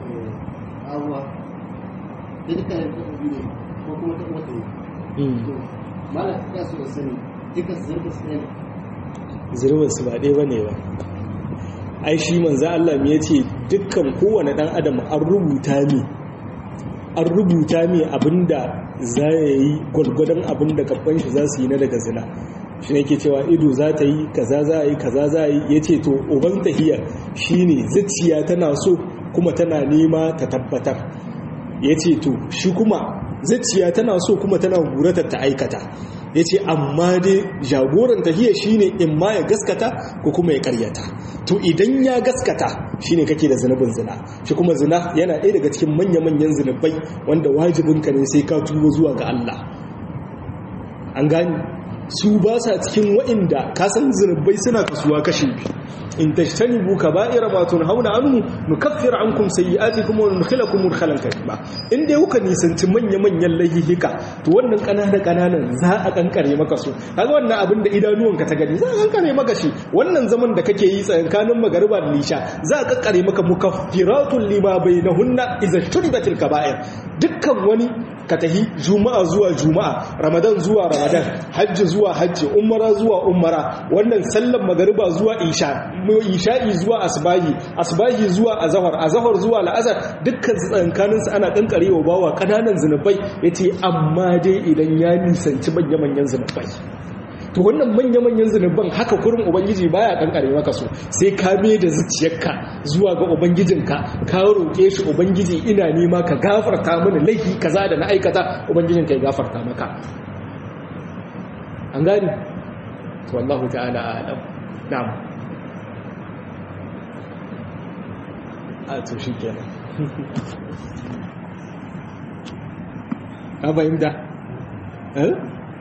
abuwa da duka da ta ne ko kuma ta wata ne to mala ya so da sani duka zarafin su ne zirwar su ba ɗaya ba ne ba ai shi manzo Allah me yace dukkan kowane dan adam an rubuta ne an rubuta ne abinda za ya yi gwalgwadon abinda gaban shi za su yi na daga zina shi ne ke cewa ido za ta yi kaza za a yi kaza za a yi ya ce to uban tahiya shi ne zuciya tana so kuma tana nema ta tabbatar ya ce to shi kuma zuciya tana so kuma tana guratar ta aikata ya ce amma dai jagoran tahiya shi ne in ma ya gaskata ko kuma ya karyata to idan ya gaskata shi ne kake da zunubin zina shi kuma zina yana ɗaya daga cikin manya-manyan zunubai wanda wajibinka ne sai ka tuba zuwa ga Allah an gani su ba sa cikin wa'inda kasan zunubai suna kasuwa kashe in tashtanibu kaba'ira ma tunhauna anhu nukaffir ankum sayyi'atikum wa nudkhilakum mudkhalan karima in dai kuka nisanci manya-manyan laihika to wannan kanana kananan za a kankare maka su kaga wannan abin da idanuwanka ta gani za a kankare maka shi wannan zaman da kake yi tsakankanin magariba da lisha za a kankare maka mukaffiratun lima bainahunna idza shuribatil kaba'ir dukkan wani ka tahi juma'a zuwa juma'a ramadan zuwa ramadan hajji zuwa hajji umara zuwa umara wannan sallan magariba zuwa isha isha'i zuwa asbahi asbahi zuwa azhar azhar zuwa la'azar dukkan tsankanin su ana kankarewa bawa kananan zinubai yace amma dai idan ya nisanci manya-manyan zinubai to wannan manya-manyan zunuban haka kurin ubangiji baya kankare maka so sai ka mai da zuciyarka zuwa ga ubangijinka ka roƙe shi ubangiji ina nema ka gafarta mini laifi kaza da na aikata ubangijinka ya gafarta maka an gani wallahu ta'ala a'lam na'am a to shi kenan ka fahimta eh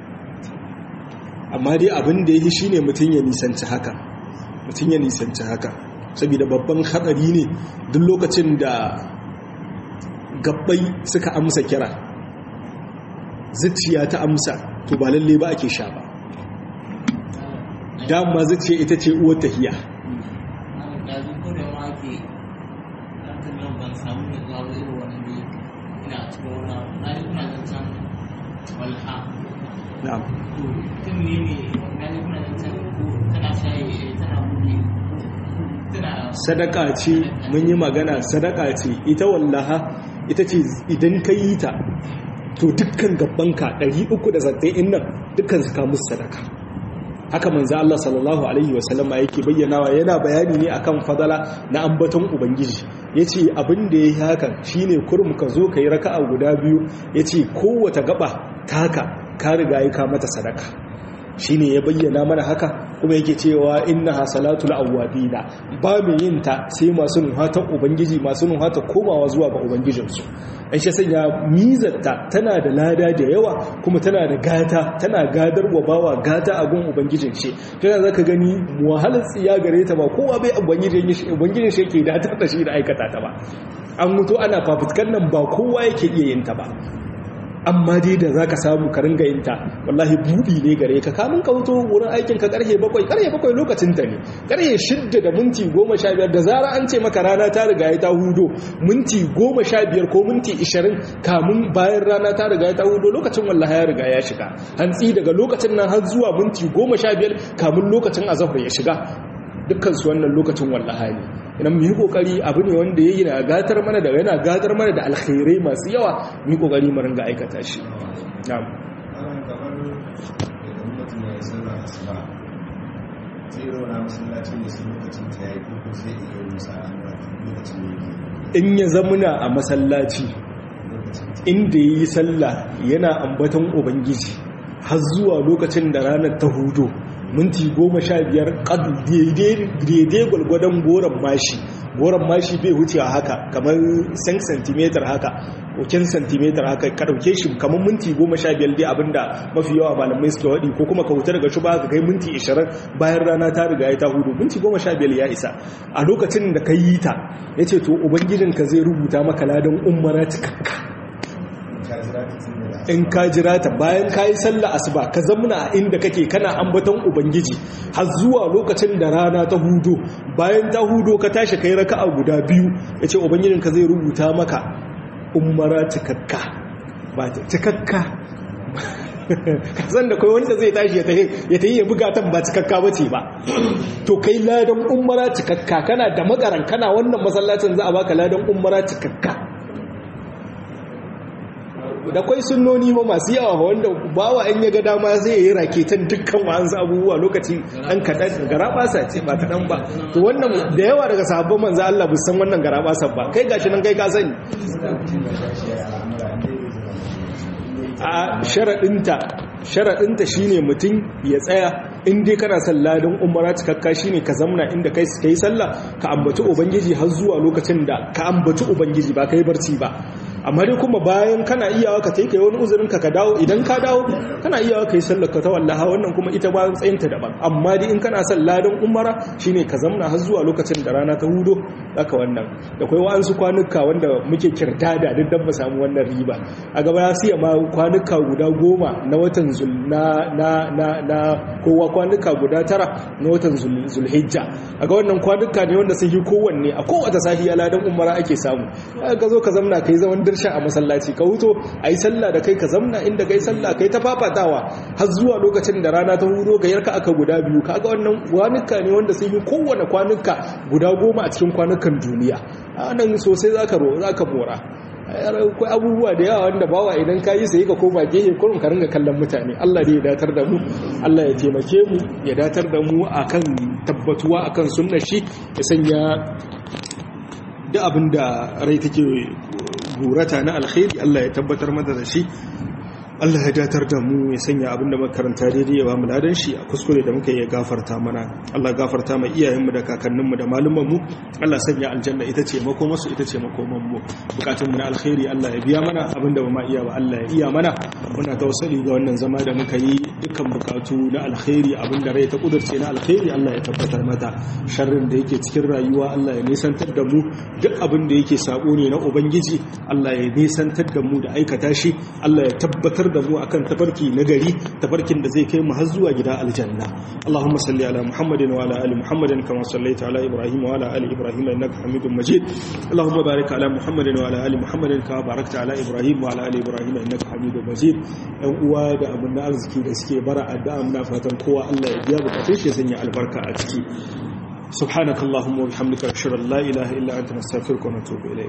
amma dai abin da ya yi shi ne mutum ya nisanci haka mutum ya nisanci haka saboda babban haɗari ne duk lokacin da gabbai suka amsa kira zuciya ta amsa to ba lalle ba ake sha ba dama zuciya ita ce uwar tahiya na'am sadaka ce mun yi magana sadaka ce ita wallaha ita ce idan ka yi ta to dukkan gabanka 370 nan dukkan su kamus sadaka haka manzo Allah sallallahu alaihi wasallama yake bayyanawa yana bayani ne akan fadala na ambaton ubangiji yace abin da yayi hakan shine kurum ka zo kai raka'a guda biyu yace kowace gaba taka ka riga yi ka mata sadaka shine ya bayyana mana haka kuma yake cewa innaha salatul awwabina ba mu yin ta sai masu nuhatan ubangiji masu nuhata komawa zuwa ga ubangijinsu an shi sanya mizarta tana da lada da yawa kuma tana da gata tana gadar wa bawa gata a gun ubangijin shi tana zaka gani wahalar tsiya gare ta ba kowa bai ubangijin shi ubangijin shi yake datar da shi da aikata ta ba an mutu ana fafutkan nan ba kowa yake iya yin ta ba amma dai da za ka samu ka ringa yin ta wallahi buɗi ne gare ka kamun ka wuto wurin aikin ka karhe bakwai karhe bakwai lokacin ta ne karhe shidda da minti goma sha biyar da zara an ce maka rana ta riga ya ta hudo minti goma sha biyar ko minti ishirin kamun bayan rana ta riga ya ta hudo lokacin wallahi ya riga ya shiga hantsi daga lokacin nan har zuwa minti goma sha biyar kamun lokacin azahar ya shiga dukkan su wannan lokacin wallahi ne idan mu yi kokari abu ne wanda yayi na gatar mana da yana gatar mana da alkhairai masu yawa mu yi kokari mu ringa aikata shi na'am in ya zamuna a masallaci inda yi sallah yana ambaton ubangiji har zuwa lokacin da ranar ta hudu minti goma sha biyar daidai gwalgwadon goron mashi goron mashi bai wuce haka kamar 5 cm haka kokin cm haka ka dauke shi kamar minti goma sha biyar dai abinda mafi yawa malamai suke waɗi ko kuma ka wuta daga shuba ka kai minti 20 bayan rana ta riga ya ta hudu minti goma sha biyar ya isa a lokacin da ka yi ta ya ce to ubangijinka zai rubuta maka ladan umara cikakka in ka jira ta bayan ka yi sallah asuba ka zamna a inda kake kana ambaton ubangiji har zuwa lokacin da rana ta hudo bayan ta hudo ka tashi kai raka'a guda biyu yace ubangijin ka zai rubuta maka umara cikakka ba ta cikakka kasan da kai wanda zai tashi ya tahi ya tahi ya buga tan ba cikakka bace ba to kai ladan umara cikakka kana da magaran kana wannan masallacin za a baka ladan umara cikakka da kwai sunnoni ma masu yawa wanda bawa in ya ga dama zai yi raketan dukkan wa'ansu abubuwa lokaci an kaɗan garabasa ce ba kaɗan ba to wannan da yawa daga sahabban manzo Allah bu san wannan garabasa ba kai gashi nan kai ka sani a sharaɗinta sharaɗinta shine mutum ya tsaya in dai kana son ladan umara cikakka shine ka zamna inda kai kai sallah ka ambaci ubangiji har zuwa lokacin da ka ambaci ubangiji ba kai barci ba amma dai kuma bayan kana iyawa ka taika wani uzurin ka ka dawo idan ka dawo kana iyawa kai sallar ka ta wallaha wannan kuma ita ba tsayinta daban amma dai in kana son ladan umara shine ka zamna har zuwa lokacin da rana ta hudo haka wannan da kai wa'ansu kwanuka wanda muke kirdada duk dan mu samu wannan riba a gaba ya siya ma kwanuka guda goma na watan zul na na na na kowa kwanuka guda tara na watan zulhijja a ga wannan kwanuka ne wanda sun yi kowanne a kowace sahiya ladan umara ake samu ka zo ka zamna kai zaman dirsha a masallaci ka huto a yi sallah da kai ka zamna inda kai sallah kai ta fafatawa har zuwa lokacin da rana ta huro ga yarka aka guda biyu kaga wannan kwanuka ne wanda sun yi kowane kwanuka guda goma a cikin kwanukan duniya a nan sosai za ka mora akwai abubuwa da yawa wanda bawa idan ka yi sai ka koma gehe kurum ka ringa kallon mutane Allah ne ya datar da mu Allah ya taimake mu ya datar da mu akan tabbatuwa akan sunnar shi ya sanya duk abin da rai take gurata na alkhairi Allah ya tabbatar mata da shi Allah ya datar da mu ya sanya abinda makaranta daidai ya ba mu ladan shi a kuskure da muka yi gafarta mana Allah gafarta mai iyayenmu da kakanninmu da malumanmu Allah sanya aljanna ita ce makomarsu ita ce makomanmu bukatunmu na alkhairi Allah ya biya mana abinda ba ma iya ba Allah ya iya mana muna tawassali ga wannan zama da muka yi dukkan bukatu na alkhairi abinda rai ta kudurce na alkhairi Allah ya tabbatar mata sharrin da yake cikin rayuwa Allah ya nisantar da mu duk abin da yake sabo ne na ubangiji Allah ya nisantar da mu da aikata shi Allah ya tabbatar da mu akan tafarki na gari tafarkin da zai kai mu har zuwa gida aljanna Allahumma salli ala Muhammadin wa ala ali Muhammadin kama sallaita ala Ibrahim wa ala ali Ibrahim innaka Hamidum Majid Allahumma barik ala Muhammadin wa ala ali Muhammadin kama barakta ala Ibrahim wa ala ali Ibrahim innaka Hamidum Majid ɗan uwa da abin da arziki da suke bara addu'a muna fatan kowa Allah ya biya bukatun shi ya sanya albarka a ciki سبحانك اللهم وبحمدك اشهد ان لا اله الا انت نستغفرك ونتوب اليك